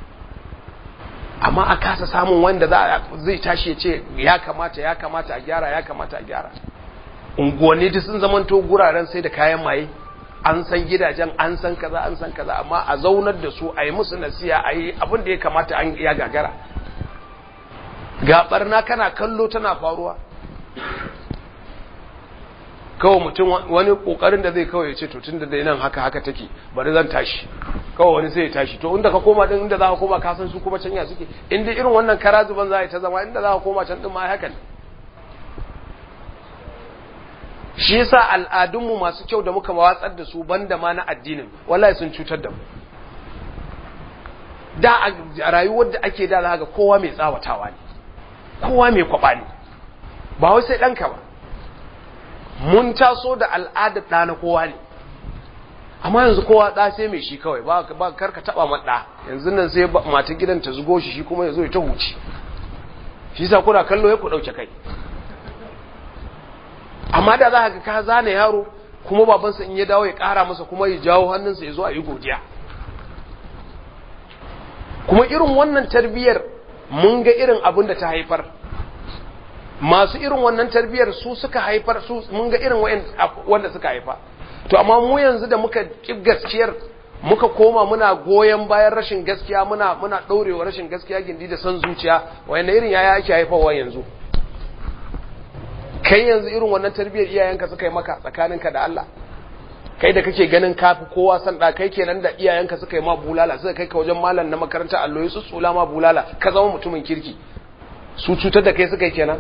amma a kasa samun wanda za zai tashi ya ce ya kamata ya kamata a gyara ya kamata a gyara unguwanni duk sun zamanto guraren sai da kayan maye an san gidajen an san kaza an san kaza amma a zaunar da su a yi musu nasiya a yi abin da ya kamata an ya gagara ga barna kana kallo tana faruwa kawai mutum wani kokarin da zai kawai ce to tun da nan haka haka take bari zan tashi kawai wani sai ya tashi to inda ka koma din inda za ka koma ka san su kuma canya suke inda irin wannan karazuban za a yi ta zama inda za ka koma can din ma haka ne shi yasa al'adunmu masu kyau da muka watsar da su banda ma na addinin wallahi sun cutar da mu da a rayuwar da ake da za ga kowa mai tsawatawa ne kowa mai kwaba ne ba wai sai ɗanka ba mun taso da al'adar ɗa na kowa ne amma yanzu kowa ɗa sai mai shi kawai ba karka taɓa maɗa yanzu nan sai mata gidan ta zugo shi shi kuma ya zo ya ta huci shi sa kuna kallo ya ku ɗauke kai amma da za ka ka zane yaro kuma babansa in ya dawo ya ƙara masa kuma ya jawo hannunsa ya zo a yi godiya kuma irin wannan tarbiyyar mun ga irin abin da ta haifar masu irin wannan tarbiyyar su suka haifar su mun ga irin wanda suka haifa to amma mu yanzu da muka ki gaskiyar muka koma muna goyon bayan rashin gaskiya muna muna daurewa rashin gaskiya gindi da san zuciya wayanne irin yaya ake haifawa yanzu kai yanzu irin wannan tarbiyyar iyayenka suka yi maka tsakaninka da Allah kai da kake ganin kafi kowa san da kai kenan da iyayenka suka yi ma bulala suka kai ka wajen malam na makaranta allo su tsula ma bulala ka zama mutumin kirki su cutar da kai suka yi kenan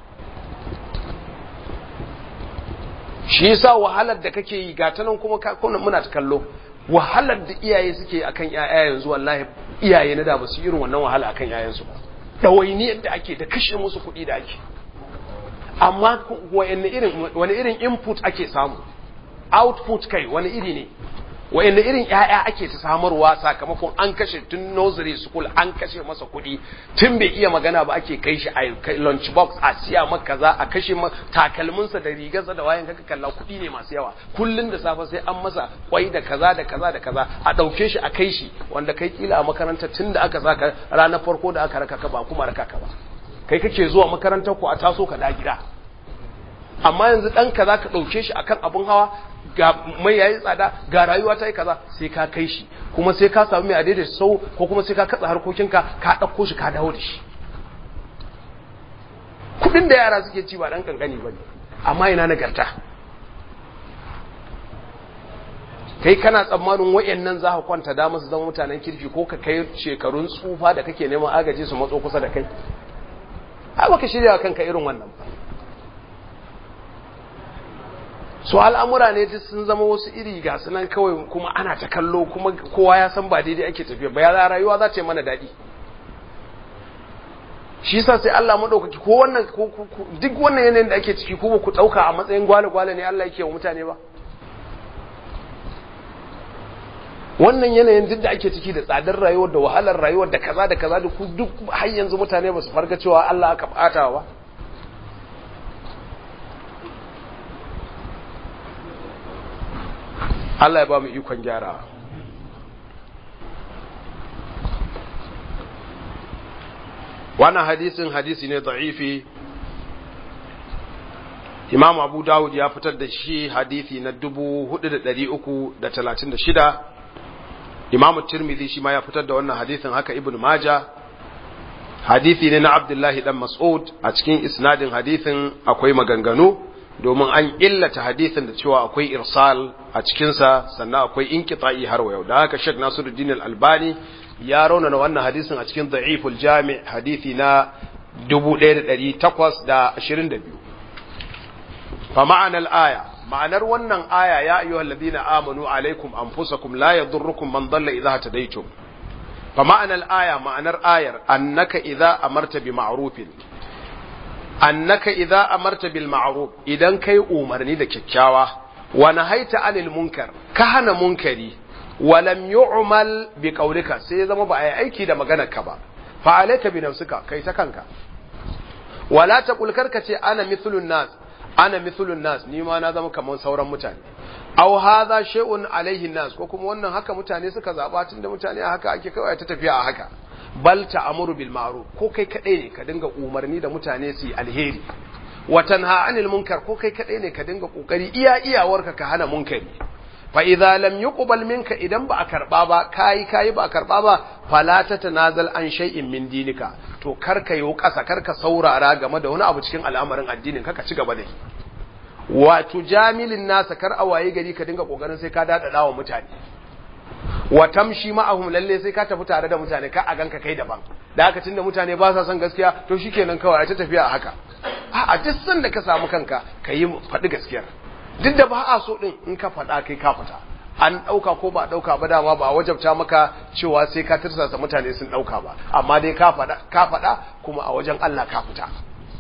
shi yasa wahalar da kake yi ga tanan kuma kuna muna ta kallo wahalar da iyaye suke akan ƴaƴa yanzu wallahi iyaye na da ba su irin wannan wahala akan ƴaƴansu ba dawainiyar da ake da kashe musu kuɗi da ake amma wani irin wani irin input ake samu output kai wani iri ne wa'anda irin ƴaƴa ake ta samarwa sakamakon an kashe tun nursery school an kashe masa kuɗi tun bai iya magana ba ake kai shi a lunch box a siya maka kaza a kashe takalminsa da rigarsa da wayan kaka kalla kuɗi ne masu yawa kullun da safe sai an masa kwai da kaza da kaza da kaza a ɗauke shi a kai shi wanda kai kila a makaranta tun da aka saka ranar farko da aka raka ka ba kuma raka ka ba kai kake zuwa makarantar ku a taso ka da gida amma yanzu ɗanka za ka ɗauke shi akan abun hawa ga mai yayi tsada ga rayuwa ta yi kaza sai ka kai shi kuma sai ka samu mai adai sau ko kuma sai ka katsa harkokinka ka ɗauko shi ka dawo da shi kuɗin da yara suke ci ba ɗan kankani ba ne amma ina nagarta kai kana tsammanin wayannan za ka kwanta da su zama mutanen kirki ko ka kai shekarun tsufa da kake neman agaji su matso kusa da kai ai baka shirya kanka irin wannan ba su al'amura ne duk sun zama wasu iri ga su nan kawai kuma ana ta kallo kuma kowa ya san ba daidai ake tafiya ba ya rayuwa za ta yi mana daɗi shi sa sai Allah maɗaukaki ko wannan duk wannan yanayin da ake ciki ko ba ku ɗauka a matsayin gwale-gwale ne Allah yake wa mutane ba wannan yanayin duk da ake ciki da tsadar rayuwar da wahalar rayuwar da kaza da kaza da duk har yanzu mutane ba su farga cewa Allah aka ɓata ba Allah ya ba mu ikon gyara wannan hadisin hadisi ne da'ifi Imam Abu Dawud ya fitar da shi hadisi na 4336 Imam Tirmidhi shi ma ya fitar da wannan hadisin haka Ibn Majah hadisi ne na Abdullahi dan Mas'ud a cikin isnadin hadisin akwai maganganu domin an illata hadisin da cewa akwai irsal a cikinsa sannan akwai inqita'i har wa yau da haka Sheikh Nasiruddin Al-Albani ya raunana wannan hadisin a cikin Da'iful Jami' hadisi na 1822 fa ma'anar aya ma'anar wannan aya ya ayyuhal ladina amanu alaikum anfusakum la yadurrukum man dalla idha hadaytum fa ma'anar aya ma'anar ayar annaka idza amarta bi ma'rufin annaka idza amarta bil ma'ruf idan kai umarni da kyakkyawa wa nahaita anil munkar ka hana munkari wa lam yu'mal bi qawlika sai zama ba ai aiki da maganar ka ba fa alayka bi nafsika kai ta kanka wala taqul karka ce ana mithlun nas ana mithlun nas ni ma na zama kamar sauran mutane aw hadha shay'un alaihi nas ko kuma wannan haka mutane suka zaba tunda mutane a haka ake kawai ta tafiya a haka bal ta'muru bil ma'ruf ko kai kadai ne ka dinga umarni da mutane su yi alheri wa tanha anil munkar ko kai kadai ne ka dinga kokari iya iyawarka ka hana munkari fa idza lam yuqbal minka idan ba a karba ba kai kai ba a karba ba fala tatanazal an shay'in min dinika to kar ka yi kasa kar ka saurara game da wani abu cikin al'amarin addinin ka ka ci gaba da shi wato jamilin nasa kar a waye gari ka dinga kokarin sai ka dada wa mutane wa tamshi ma'ahum lalle sai ka tafi tare da mutane ka a ganka kai daban da haka tunda mutane ba sa son gaskiya to shikenan kawai ta tafiya a haka a duk san da ka samu kanka ka yi faɗi gaskiyar duk da ba a so din in ka faɗa kai ka fita an ɗauka ko ba ɗauka ba dama ba wajabta maka cewa sai ka tirsasa mutane sun ɗauka ba amma dai ka faɗa ka faɗa kuma a wajen Allah ka fita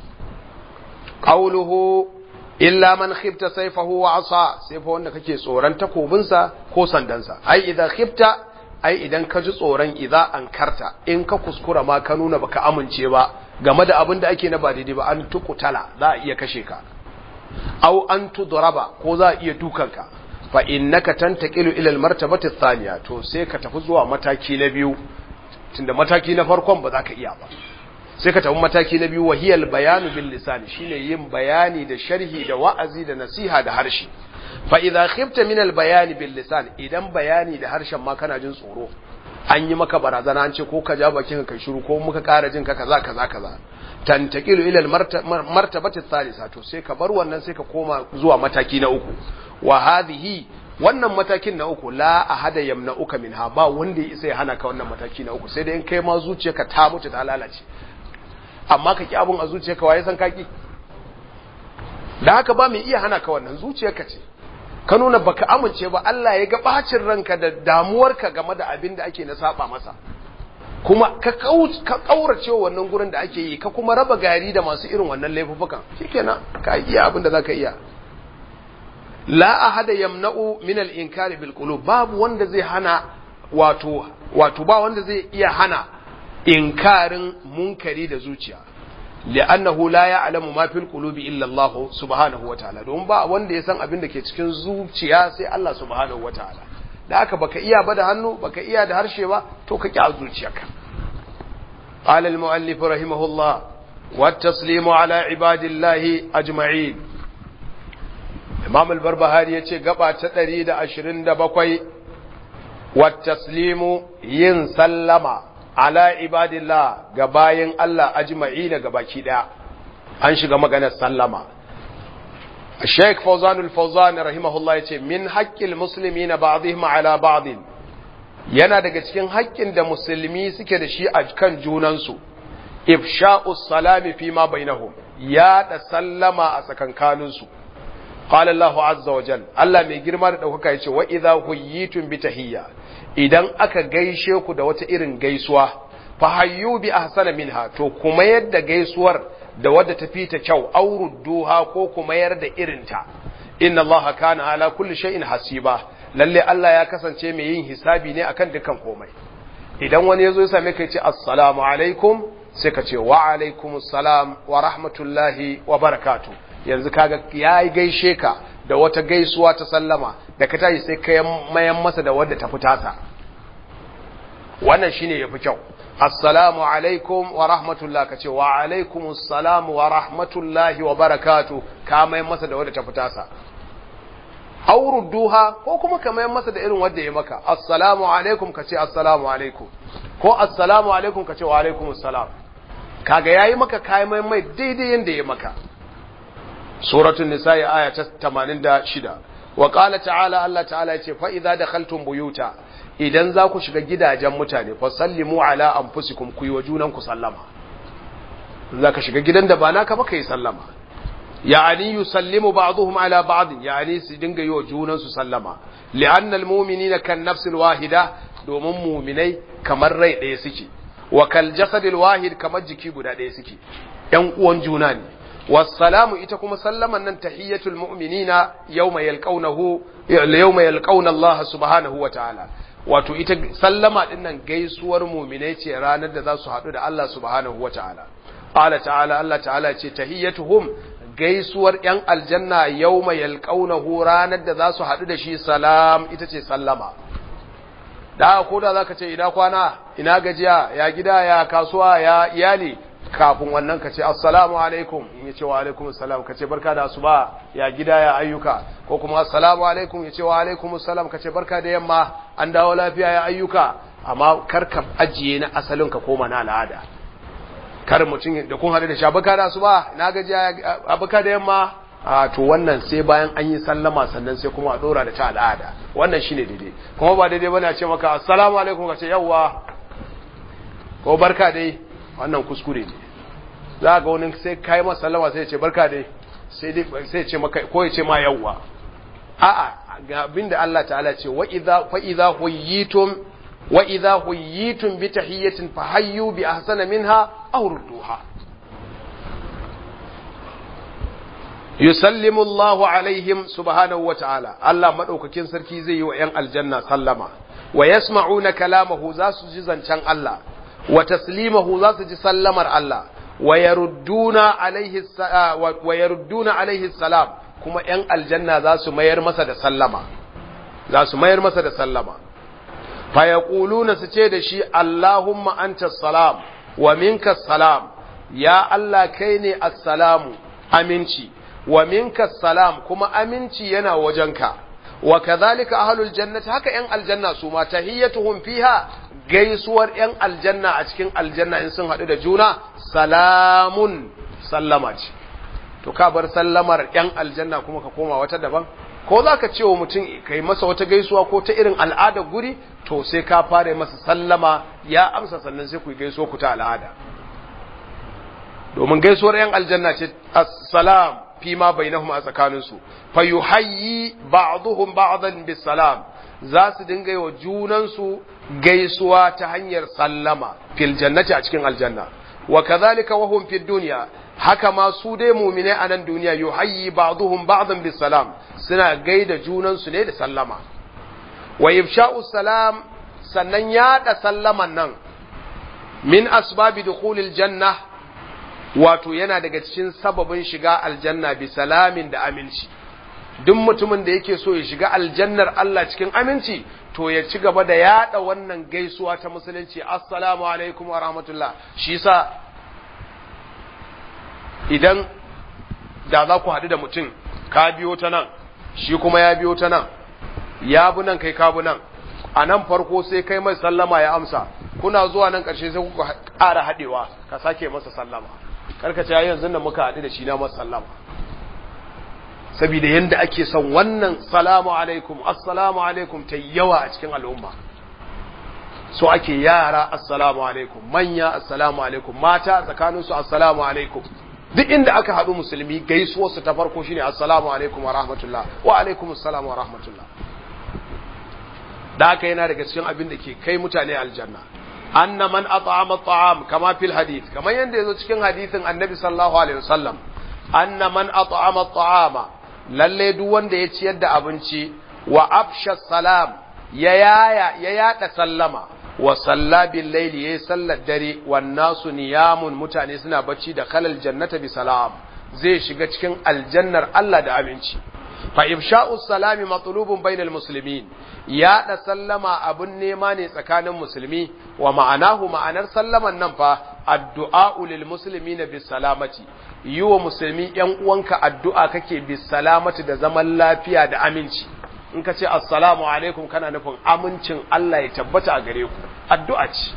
qawluhu illa man khifta sayfahu wa asa sai fa wanda kake tsoron takobinsa ko sandansa ai idan khifta ai idan ka ji tsoron idza ankarta in ka kuskura ma ka nuna baka amince ba game da abin da ake na ba daidai ba an tukutala za a iya kashe ka aw an tudraba ko za a iya dukanka fa innaka tantaqilu ila almartabati thaniya to sai ka tafi zuwa mataki na biyu tunda mataki na farkon ba za ka iya ba sai ka tafi mataki na biyu wahiyal bayanu bil lisan shine yin bayani da sharhi da wa'azi da nasiha da harshe fa idza khifta min al bayani bil lisan idan bayani da harshen ma kana jin tsoro an yi maka barazana an ce ko ka ja bakin ka shiru ko muka ƙara jin ka kaza kaza kaza tantaqilu ila al martabati thalitha to sai ka bar wannan sai ka koma zuwa mataki na uku wa hadhihi wannan matakin na uku la ahada yamna'uka minha ba wanda ya isa ya hana ka wannan mataki na uku sai dai in kai ma zuciyarka ta mutu ta lalace amma ka ki abun a zuciyarka waye san kaki da haka ba mai iya hana ka wannan zuciyarka ce ka nuna baka amince ba Allah ya ga bacin ranka da damuwarka game da abin da ake na saba masa kuma ka ka kaurace wannan gurin da ake yi ka kuma raba gari da masu irin wannan laifukan shikenan ka iya abin da zaka iya la ahada yamna'u min al-inkari bil qulub babu wanda zai hana wato wato ba wanda zai iya hana inkarin munkari da zuciya li'annahu la ya'lamu ma fil qulubi illa Allah subhanahu wataala don ba wanda ya san abin da ke cikin zuciya sai Allah subhanahu wataala da haka baka iya ba da hannu baka iya da harshe ba to ka ki a zuciyarka qala al-mu'allif rahimahullah wa taslimu ala ibadillahi ajma'in imam al-barbahari yace gaba ta 127 wa taslimu yin sallama ala ibadillah ga bayin Allah ajma'in ga baki daya an shiga maganar sallama Sheikh Fawzan al-Fawzan rahimahullah yace min haqqil muslimina ba'dihim ala ba'd yana daga cikin haƙƙin da musulmi suke da shi a kan junansu ifsha'us salami fi ma bainahum ya da sallama a tsakankaninsu qala Allahu azza wa jal Allah mai girma da daukaka yace wa idza huyitum bi tahiyya idan aka gaishe ku da wata irin gaisuwa fa hayyu bi ahsana minha to kuma yadda gaisuwar da wadda ta fi ta kyau aurudduha ko kuma yar da irinta inna allaha kana ala kulli shay'in hasiba lalle Allah ya kasance mai yin hisabi ne akan dukkan komai idan wani yazo ya same ka ya ce assalamu alaikum sai ka ce wa alaikumus salam wa rahmatullahi wa barakatuh yanzu kaga yayi gaishe ka da wata gaisuwa ta sallama da ka tashi sai ka mayan masa da wadda ta fitasa wannan shine yafi kyau assalamu alaikum wa rahmatullah ka ce wa alaikum assalamu wa rahmatullahi wa barakatu ka mai masa da wadda ta fita sa auru duha ko kuma ka mai masa da irin wadda ya maka assalamu alaikum ka ce assalamu alaikum ko assalamu alaikum ka ce wa alaikum assalam kaga yayi maka kai mai mai daidai yanda ya maka suratul nisa'i aya ta 86 wa qala ta'ala Allah ta'ala yace fa idza dakhaltum buyuta idan za ku shiga gidajen mutane fa sallimu ala anfusikum ku yi wa junan ku sallama za ka shiga gidan da ba naka ba kai sallama ya'ani yusallimu ba'dhum ala ba'd ya'ani su dinga yi wa junan su sallama li'anna almu'minina kan nafsil wahida domin mu'minai kamar rai ɗaya suke wa kal jasadil wahid kamar jiki guda ɗaya suke ƴan uwan juna ne والسلام ita kuma sallaman nan tahiyatul mu'minina yawma yalqawnahu yawma yalqawna Allah subhanahu wa ta'ala wato ita sallama din nan gaisuwar mu'minai ce ranar da za su haɗu da Allah subhanahu wa ta'ala qala ta'ala Allah ta'ala ce tahiyatuhum gaisuwar yan aljanna yawma yalqawnahu ranar da za su haɗu da shi salam ita ce sallama da ko da zaka ce ina kwana ina gajiya ya gida ya kasuwa ya iyali kafin wannan ka ce assalamu alaikum in ya ce wa alaikum assalam ka ce barka da asuba ya gida ya ayyuka ko kuma assalamu alaikum ya ce wa alaikum assalam ka ce barka da yamma an dawo lafiya ya ayyuka amma kar ka ajiye na asalin ka koma na al'ada kar mutum da kun haɗu da shi barka da asuba na gaji ya barka da yamma a to wannan sai bayan an yi sallama sannan sai kuma a dora da ta al'ada wannan shine daidai kuma ba daidai bane a ce maka assalamu alaikum ka ce yawwa ko barka dai wannan kuskure ne za ga wani sai kai masa sallama sai ya ce barka dai sai dai sai ya ce maka ko ya ce ma yawwa a'a ga abinda Allah ta'ala ce wa idza fa idza huyitum wa idza huyitum bi tahiyatin fa hayyu bi ahsana minha aw rudduha yusallimu Allahu alaihim subhanahu wa ta'ala Allah madaukakin sarki zai yi wa ‘yan aljanna sallama wa yasma'una kalamahu za su ji zancen Allah wa taslimahu za su ji sallamar Allah wa yarudduna alaihi salam kuma ‘yan aljanna za su mayar masa da sallama za su mayar masa da sallama fa yaquluna su ce da shi Allahumma anta salam wa minka salam ya Allah kai ne assalamu aminci wa minka salam kuma aminci yana wajenka wa kadhalika ahlul jannati haka yan aljanna su ma tahiyyatuhum fiha gaisuwar yan aljanna a cikin aljanna in sun hadu da juna salamun sallama ce to ka bar sallamar yan aljanna kuma ka koma wata daban ko za ka ce wa mutum kai masa wata gaisuwa ko ta irin al'adar guri to sai ka fara masa sallama ya amsa sannan sai ku gaisuwa ku ta al'ada domin gaisuwar yan aljanna ce assalam fi ma bainahum a tsakaninsu fa yuhayyi ba'dhum ba'dan bisalam za su dinga yi wa junansu gaisuwa ta hanyar sallama fil jannati a cikin aljanna wa kadhalika wa hum fid dunya haka ma su dai mu'mine a nan duniya yuhayyi ba'dhum ba'dan bisalam suna gaida junansu ne da sallama wa ifsha'u salam sannan yaɗa sallaman nan min asbabi dukhulil janna wato yana daga cikin sababin shiga aljanna bi salamin da aminci duk mutumin da yake so ya shiga aljannar Allah cikin aminci to ya ci gaba da yada wannan gaisuwa ta musulunci assalamu alaikum wa rahmatullah shi yasa idan da za ku haɗu da mutum ka biyo ta nan shi kuma ya biyo ta nan ya bi nan kai ka bi nan a nan farko sai kai mai sallama ya amsa kuna zuwa nan ƙarshe sai kuka ƙara haɗewa ka sake masa sallama karkace yanzu da muka haɗu da shi na masa sallama saboda yanda ake son wannan salamu alaikum assalamu alaikum ta yawa a cikin al'umma so ake yara assalamu alaikum manya assalamu alaikum mata tsakaninsu assalamu alaikum duk inda aka haɗu musulmi gaisuwarsu ta farko shine assalamu alaikum wa rahmatullah wa alaikum assalam wa rahmatullah da haka yana daga cikin abin da ke kai mutane aljanna anna man at'ama at'am kama fil hadith kamar yanda yazo cikin hadithin annabi sallallahu alaihi wasallam anna man at'ama at'ama lalle duk wanda ya ciyar da abinci wa afsha salam ya yaya ya yada sallama wa salla bil layli yayi sallar dare wan nasu niyamun mutane suna bacci da khalal jannata bi salam zai shiga cikin aljannar Allah da aminci fa ifsha'u salami matlubun bainal muslimin yaɗa sallama abun nema ne tsakanin musulmi wa ma'anahu ma'anar sallaman nan fa addu'a lil muslimina bis salamati yi wa musulmi ‘yan uwanka addu'a kake bi salamati da zaman lafiya da aminci, in ka ce assalamu alaikum kana nufin amincin Allah ya tabbata a gare ku, addu'a ce.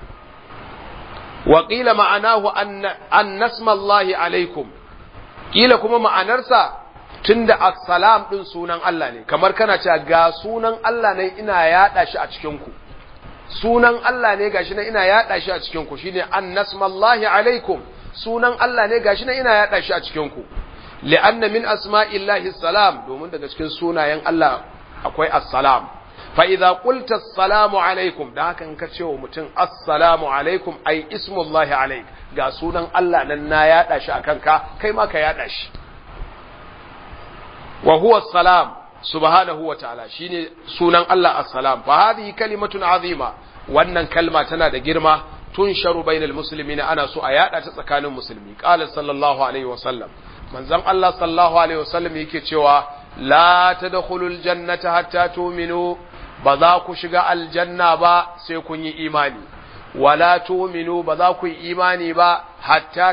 Waƙila ma'anahu an nasmallahi alaikum, ƙila kuma ma'anarsa tun da assalam ɗin sunan Allah ne, kamar kana ce ga sunan Allah ne ina yaɗa shi a cikinku. Sunan Allah ne ga shi na ina yaɗa shi a cikinku, shi ne an nasmallahi alaikum. sunan Allah ne gashi na ina yaɗa shi a cikin ku li'anna min asma'illahi salam domin daga cikin sunayen Allah akwai assalam fa idza qulta assalamu alaikum da haka in ka ce wa mutum assalamu alaikum ai ismullahi alaik ga sunan Allah nan na yaɗa shi akan ka kai ma ka yaɗa shi wa huwa salam subhanahu wa ta'ala shine sunan Allah assalam fa hadhihi kalimatun azima wannan kalma tana da girma tunsharu bainal muslimina ana so a yada ta tsakanin musulmi qala sallallahu alaihi wasallam manzon Allah sallallahu alaihi wasallam yake cewa la tadkhulul jannata hatta tu'minu ba za ku shiga aljanna ba sai kun yi imani wala tu'minu ba za ku yi imani ba hatta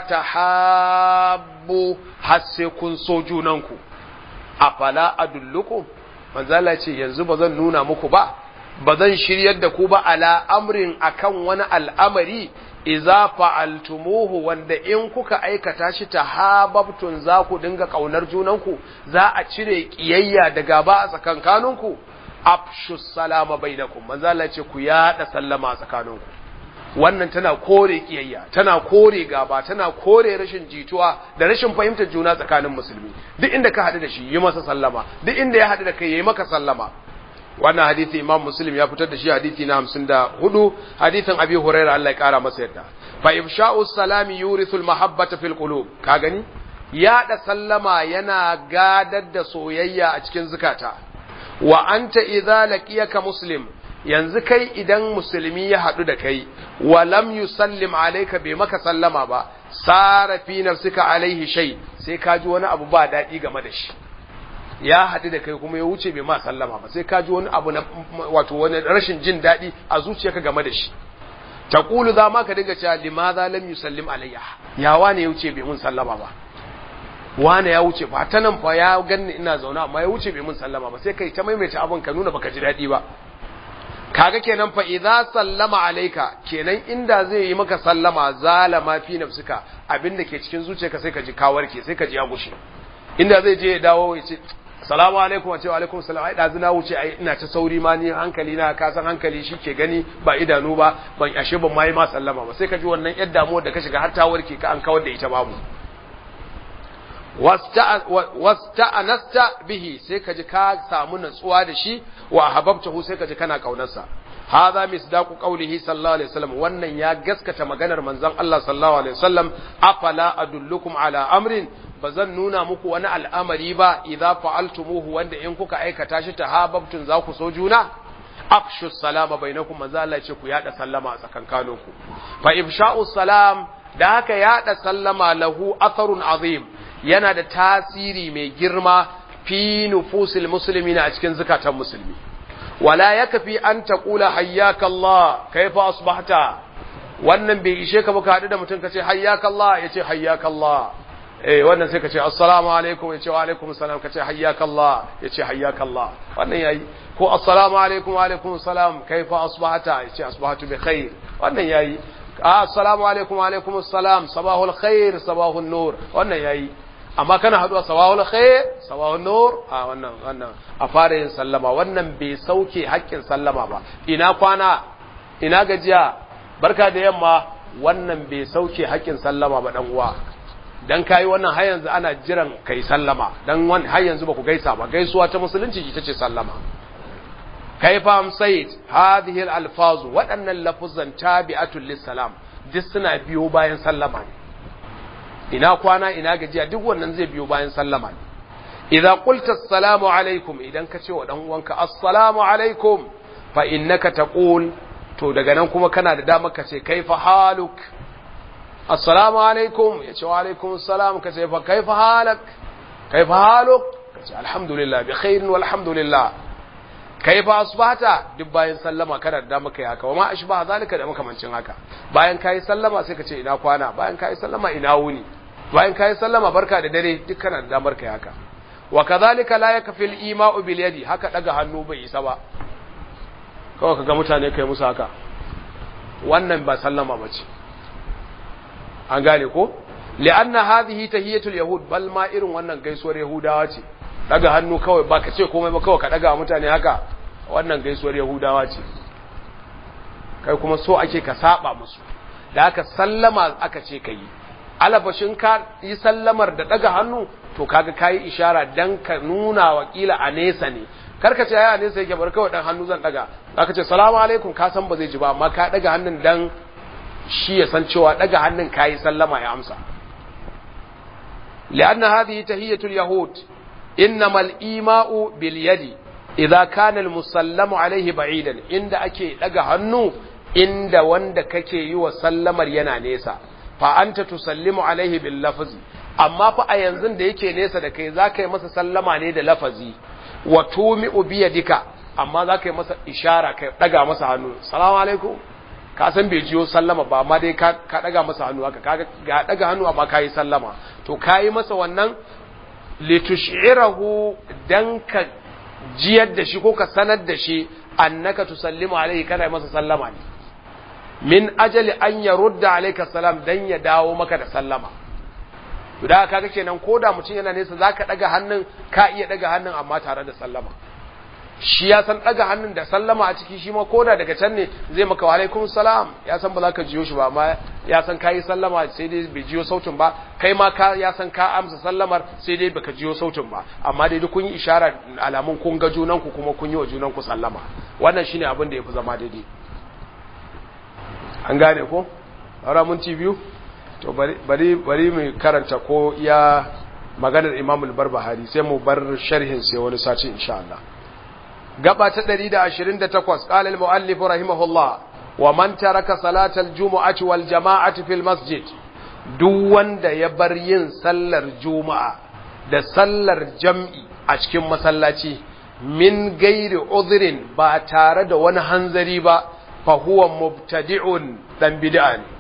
tahabbu har sai kun so junanku afala adullukum manzo Allah ce yanzu ba zan nuna muku ba ba zan shiryar da ku ba ala amrin akan wani al'amari iza fa'altumuhu wanda in kuka aikata shi ta hababtun za ku dinga ƙaunar junanku za a cire ƙiyayya da gaba a tsakankaninku afshu salama bainakum manzo Allah ce ku yada sallama a tsakaninku wannan tana kore ƙiyayya tana kore gaba tana kore rashin jituwa da rashin fahimtar juna tsakanin musulmi duk inda ka haɗu da shi yi masa sallama duk inda ya haɗu da kai yayi maka sallama wannan hadisi imam muslim ya fitar da shi hadisi na hamsin da hudu hadisin abi huraira Allah ya kara masa yadda fa ifsha'u salami yurithul mahabbata fil qulub ka gani yaɗa sallama yana gadar da soyayya a cikin zukata wa anta idza laqiyaka muslim yanzu kai idan musulmi ya haɗu da kai wa lam yusallim alayka bai maka sallama ba sara fi nafsika alaihi shay sai ka ji wani abu ba daɗi game da shi ya haɗu da kai kuma ya wuce bai ma sallama ba sai ka ji wani abu na wato wani rashin jin daɗi a zuciyarka game da shi taqulu za ma ka dinga cewa limadha lam yusallim alayya ya wane ya wuce bai mun sallama ba wane ya wuce ba ta nan fa ya ganni ina zaune amma ya wuce bai mun sallama ba sai kai ta maimaita abin ka nuna baka ji daɗi ba kaga kenan fa idza sallama alayka kenan inda zai yi maka sallama zalama fi nafsika abinda ke cikin zuciyarka sai ka ji ka warke sai ka ji ya gushe inda zai je ya dawo ya ce salamu alaikum wa cewa alaikum salam ai dazu na wuce ai ina ta sauri ma ni hankali na ka san hankali shi ke gani ba idanu ba ban ashe ban mai ma sallama ba sai ka ji wannan yar damuwar da ka shiga har ta warke ka an kawar da ita babu wasta'anasta bihi sai ka ji ka samu natsuwa da shi wa hababtahu sai ka ji kana kaunarsa hadha misdaqu qawlihi sallallahu alaihi wasallam wannan ya gaskata maganar manzon Allah sallallahu alaihi wasallam afala adullukum ala amrin bazan nuna muku wani al'amari ba idza fa'altumuhu wanda in kuka aikata shi tahabbtum za ku so juna afshu salama bainakum manzo Allah ce ku yada sallama a tsakankaninku fa ifsha'u salam da haka yada sallama lahu atharun azim yana da tasiri mai girma fi nufusil muslimina a cikin zakatan musulmi wala yakfi an taqula hayyaka Allah kaifa asbahta wannan bai ishe ka ba ka hadu da mutum kace hayyaka Allah yace hayyaka Allah eh wannan sai kace assalamu alaikum yace wa alaikum assalam kace hayyaka Allah yace hayyaka Allah wannan yayi ko assalamu alaikum wa alaikum assalam kaifa asbahta yace asbahtu bi khair wannan yayi assalamu alaikum wa alaikum assalam sabahul khair sabahun nur wannan yayi amma kana haduwa sabahul khair sabahun nur a wannan wannan a fara yin sallama wannan bai sauke haƙƙin sallama ba ina kwana ina gajiya barka da yamma wannan bai sauke haƙƙin sallama ba dan uwa dan kai wannan har yanzu ana jiran kai sallama dan wannan har yanzu ba ku gaisa ba gaisuwa ta musulunci ita ce sallama kaifa amsayt hadhihi al-alfaz waɗannan lafuzan tabi'atul lis-salam duk suna biyo bayan sallama ne ina kwana ina gajiya duk wannan zai biyo bayan sallama ne idza qulta assalamu alaikum idan ka ce wa dan uwanka assalamu alaikum fa innaka taqul to daga nan kuma kana da dama ka ce kaifa haluk assalamu alaikum ya ce wa alaikum assalam ka ce fa kaifa halak kaifa haluk ka ce alhamdulillah bi khairin walhamdulillah kaifa asbahta duk bayan sallama kana da dama kai haka wa ma ashbaha zalika da makamancin haka bayan kai sallama sai ka ce ina kwana bayan kai sallama ina wuni bayan kai sallama barka da dare duk kana da damar kai haka wa kadhalika la yakfi al-ima'u bil yadi haka daga hannu bai isa ba kawai kaga mutane kai musu haka wannan ba sallama bace an gane ko li'anna hadhihi tahiyatul yahud bal ma irin wannan gaisuwar yahudawa ce daga hannu kawai ba ka ce komai ba kawai ka daga mutane haka wannan gaisuwar yahudawa ce kai kuma so ake ka saba musu da haka sallama aka ce ka yi alabashin ka yi sallamar da daga hannu to kaga kayi ishara dan ka nuna wa kila a nesa ne karka ce a nesa yake bar kawai dan hannu zan daga zaka ce salamu alaikum ka san ba zai ji ba amma ka daga hannun dan shi ya san cewa daga hannun kayi sallama ya amsa لأن هذه تهية اليهود إنما الإيماء باليد إذا كان المسلم عليه بعيدا عند أكي لغا هنو عند وند ككي يوسلم ينا نيسا فأنت تسلم عليه باللفظ أما فأينزن da yake nesa da kai za ka yi masa sallama ne da lafazi wa tumi'u biyadika amma za ka yi masa ishara ka daga masa hannu salamu alaikum ka san bai jiyo sallama ba amma dai ka daga masa hannu haka ka ga daga hannu amma ka yi sallama to ka yi masa wannan litushirahu dan ka jiyar da shi ko ka sanar da shi annaka tusallimu alaihi kana masa sallama ne min ajali an yarudda alayka salam dan ya dawo maka da sallama to da kaga kenan koda mutum yana nesa zaka daga hannun ka iya daga hannun amma tare da sallama shi ya san daga hannun da sallama a ciki shi ma koda daga can ne zai maka wa alaikum salam ya san ba za ka jiyo shi ba amma ya san kayi sallama sai dai bai jiyo sautin ba kai ma ka ya san ka amsa sallamar sai dai baka jiyo sautin ba amma dai duk kun yi ishara alamun kun ga junan ku kuma kun yi wa junan ku sallama wannan shine abin da yafi zama daidai an gane ko ara mun ci biyu to bari bari bari mu karanta ko ya maganar Imam al-Barbahari sai mu bar sharhin sai wani sati insha Allah gaba ta 128 qala al-muallif rahimahullah wa man taraka salatal jumu'ati wal jama'ati fil masjid duk wanda ya bar yin sallar juma'a da sallar jam'i a cikin masallaci min gairi udhrin ba tare da wani hanzari ba fa huwa mubtadi'un dan bid'a ne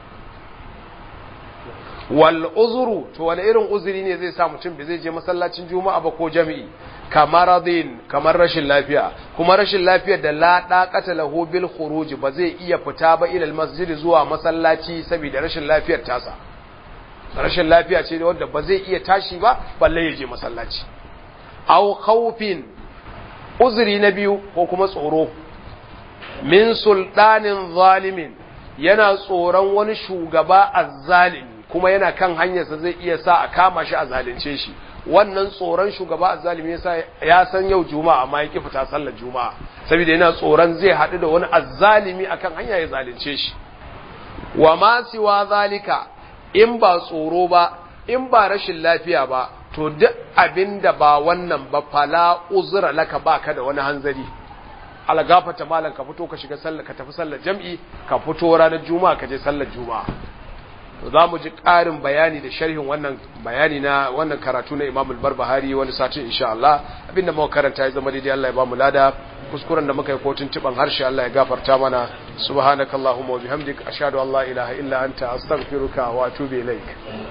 wal uzuru to wani irin uzuri ne zai sa mutum bai zai je masallacin juma'a ba ko jami'i kamaradin kamar rashin lafiya kuma rashin lafiyar da la daqata lahu bil khuruj ba zai iya fita ba ila masjid zuwa masallaci saboda rashin lafiyar tasa rashin lafiya ce wanda ba zai iya tashi ba balle ya je masallaci aw khawfin uzuri na biyu ko kuma tsoro min sultanin zalimin yana tsoron wani shugaba azzalimi kuma yana kan hanyarsa zai iya sa a kama shi a zalunce shi wannan tsoron shugaba azzalimi yasa ya san yau juma'a amma ya ki fita sallar juma'a saboda yana tsoron zai haɗu da wani azzalimi akan hanya ya zalunce shi wa ma siwa zalika in ba tsoro ba in ba rashin lafiya ba to duk abinda ba wannan ba fala uzra laka baka da wani hanzari algafata malam ka fito ka shiga sallar ka tafi sallar jam'i ka fito ranar juma'a ka je sallar juma'a to za mu ji ƙarin bayani da sharhin wannan bayani na wannan karatu na Imam al-Barbahari wani satin insha Allah abinda muka karanta ya zama daidai Allah ya ba mu lada kuskuren da muka yi kotun tiban harshe Allah ya gafarta mana subhanakallahumma wa bihamdik ashhadu an la ilaha illa anta astaghfiruka wa atubu ilaik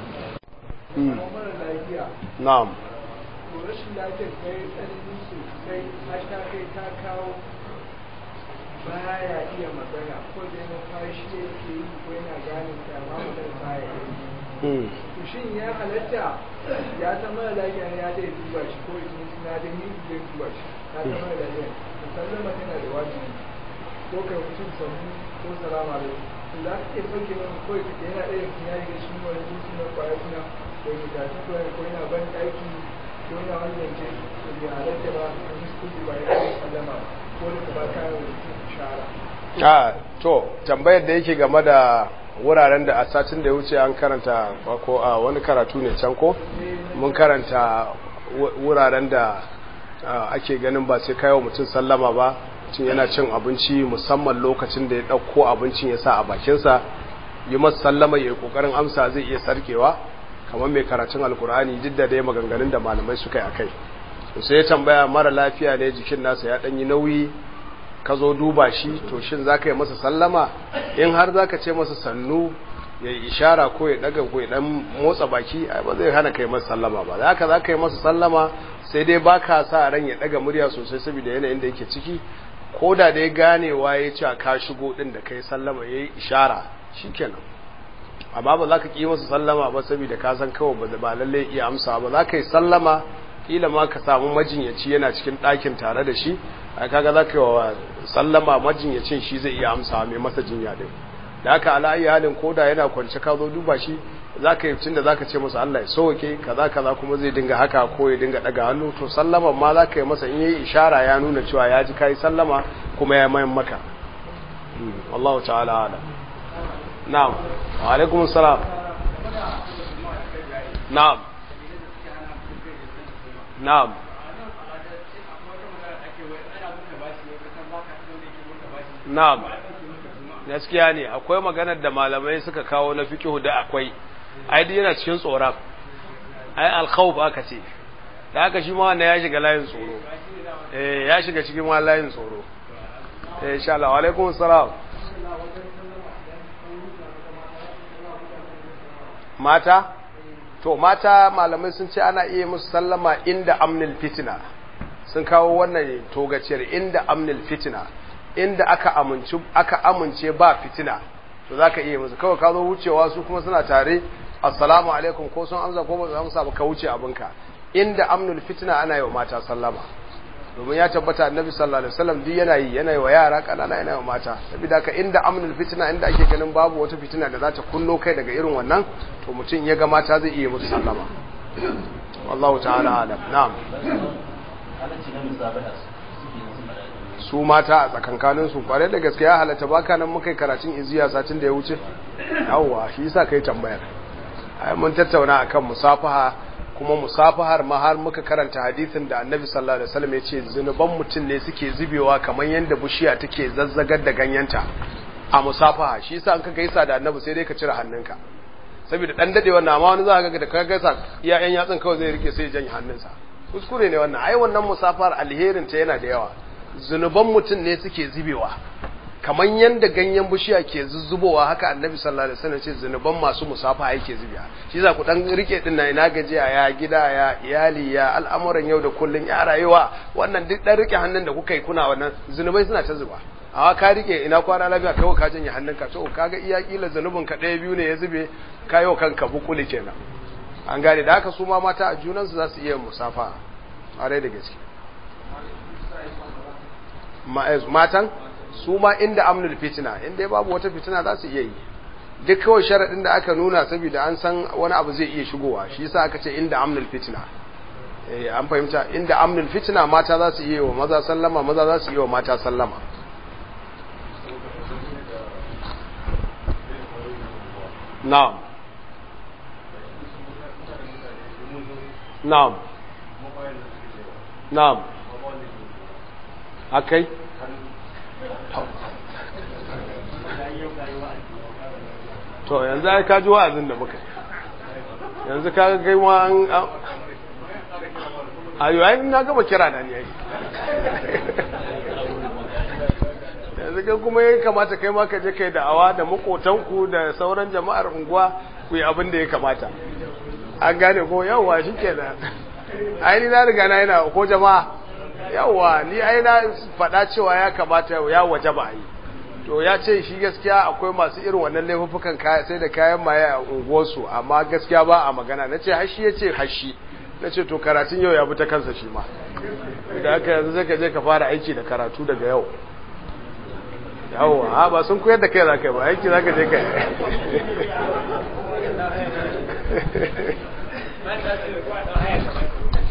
na'am to rashin lafiyar kai tsanani sosai har ta kai ta kawo baya iya magana ko da yana fashi yake yi ko yana gane ta ma mutum baya yi to shin ya halatta ya zama da lafiya ne ya zai duba shi ko idan suna da ni zai duba shi ya zama da lafiya to sallama tana da wajibi ko kai mutum sannu ko salama da to za ka iya sauke masa ko yana ɗaya ya riga shi wani jinsi na kwaya suna ko ya tafi ko yana ban ɗaki ko yana wani zance to bai halatta ba a muskuli ba ya yi sallama ko da ba kayan mutum shara a to tambayar da yake game da wuraren da a satin da ya wuce an karanta ko a wani karatu ne can ko mun karanta wuraren da ake ganin ba sai kayo mutum sallama ba mutum yana cin abinci musamman lokacin da ya ɗauko abincin ya sa a bakinsa yi masa sallama ya yi ƙoƙarin amsa zai iya sarkewa kamar mai karatun alkur'ani duk da dai maganganun da malamai suka yi a kai sai ya tambaya mara lafiya ne jikin nasa ya ɗanyi nauyi ka zo duba shi to shin za ka yi masa sallama in har za ka ce masa sannu ya yi ishara ko ya daga ko ya dan motsa baki ba zai hana kai masa sallama ba za ka za ka yi masa sallama sai dai ba ka sa ran ya daga murya sosai saboda yanayin da yake ciki ko da dai ganewa ya ce ka shigo din da kai sallama ya yi ishara shi kenan amma ba za ka ƙi masa sallama ba saboda ka san kawai ba lallai iya amsa ba za ka yi sallama kila ma ka samu majinyaci yana cikin ɗakin tare da shi a kaga za ka yi wa sallama majinyacin shi zai iya amsa mai masa jinya din da haka ala'ayi halin koda yana kwance ka zo duba shi za ka yi cin da za ka ce masa Allah ya sauke kaza kaza kuma zai dinga haka ko ya dinga daga hannu to sallama ma za ka yi masa in yi ishara ya nuna cewa ya ji ka yi sallama kuma ya mayan maka wallahu ta'ala ala na'am wa alaikum salam na'am na'am na'am gaskiya ne akwai maganar da malamai suka kawo na fiqhu da akwai ai duk yana cikin tsoron ai al-khawf aka ce da haka shi ma wannan ya shiga layin tsoro eh ya shiga cikin ma layin tsoro eh insha Allah wa alaikum assalam mata to mata malamai sun ce ana iya musu sallama inda amnil fitna sun kawo wannan togaciyar inda amnil fitna inda aka amince aka amince ba fitina to zaka iya musu kawai ka zo wucewa su kuma suna tare assalamu alaikum ko sun amsa ko ba su amsa ba ka wuce abinka inda amnul fitna ana yi wa mata sallama domin ya tabbata annabi sallallahu alaihi wasallam duk yana yi yana yi wa yara kanana yana yi wa mata saboda ka inda amnul fitna inda ake ganin babu wata fitina da za ta kunno kai daga irin wannan to mutum ya ga mata zai iya musu sallama wallahu ta'ala alam na'am su mata a tsakankanin su kware da gaske ya halatta baka nan muka karatun iziya satin da ya wuce yawwa shi yasa kai tambayar ai mun tattauna akan musafaha kuma musafahar ma har muka karanta hadisin da annabi sallallahu alaihi wasallam ya ce zunuban mutum ne suke zubewa kamar yadda bishiya take zazzagar da ganyenta a musafaha shi yasa an ka gaisa da annabi sai dai ka cire hannunka saboda dan dade wannan amma wani za ka ga da ka gaisa iya yan yatsun kawai zai rike sai ya janye hannunsa kuskure ne wannan ai wannan musafahar alherin ta yana da yawa zunuban mutum ne suke zubewa kamar yadda ganyen bishiya ke zuzzubowa haka annabi sallallahu alaihi wasallam ce zunuban masu musafa yake zubiya shi za ku dan rike din na ina gajiya ya gida ya iyali ya al'amuran yau da kullun ya rayuwa wannan duk dan rike hannun da kuka yi kuna wannan zunubai suna ta zuba amma ka rike ina kwana lafiya kai ka janye hannunka to kaga iya kila zunubin ka ɗaya biyu ne ya zube kayo kanka bukuli kenan an gane da haka su ma mata a junansu za su iya musafa a da gaske matan su ma inda amnul fitina inda babu wata fitina za su iya yi duk kawai sharaɗin da aka nuna saboda an san wani abu zai iya shigowa shi yasa aka ce inda amnul fitina eh an fahimta inda amnul fitna mata za su iya wa maza sallama maza za su iya wa mata sallama na'am na'am na'am akai to yanzu ai ka ji wa'azin da muka yanzu ka ga kai ma an ayo ai na gaba kira na ne ai yanzu kai kuma ya kamata kai ma ka je kai da'awa da makotanku da sauran jama'ar unguwa ku yi abin da ya kamata an gane ko yawwa shikenan ai ni na riga na yana ko jama'a yawwa ni ai na faɗa cewa ya kamata ya waje ba yi to ya ce shi gaskiya akwai masu irin wannan laifuffukan sai da kayan maye a unguwarsu amma gaskiya ba a magana na ce hashi ya ce hashi na ce to karatun yau ya bi ta kansa shi ma da haka yanzu zai ka je ka fara aiki da karatu daga yau yawwa ba sun koyar da kai za ka yi ba aiki za ka je ka yi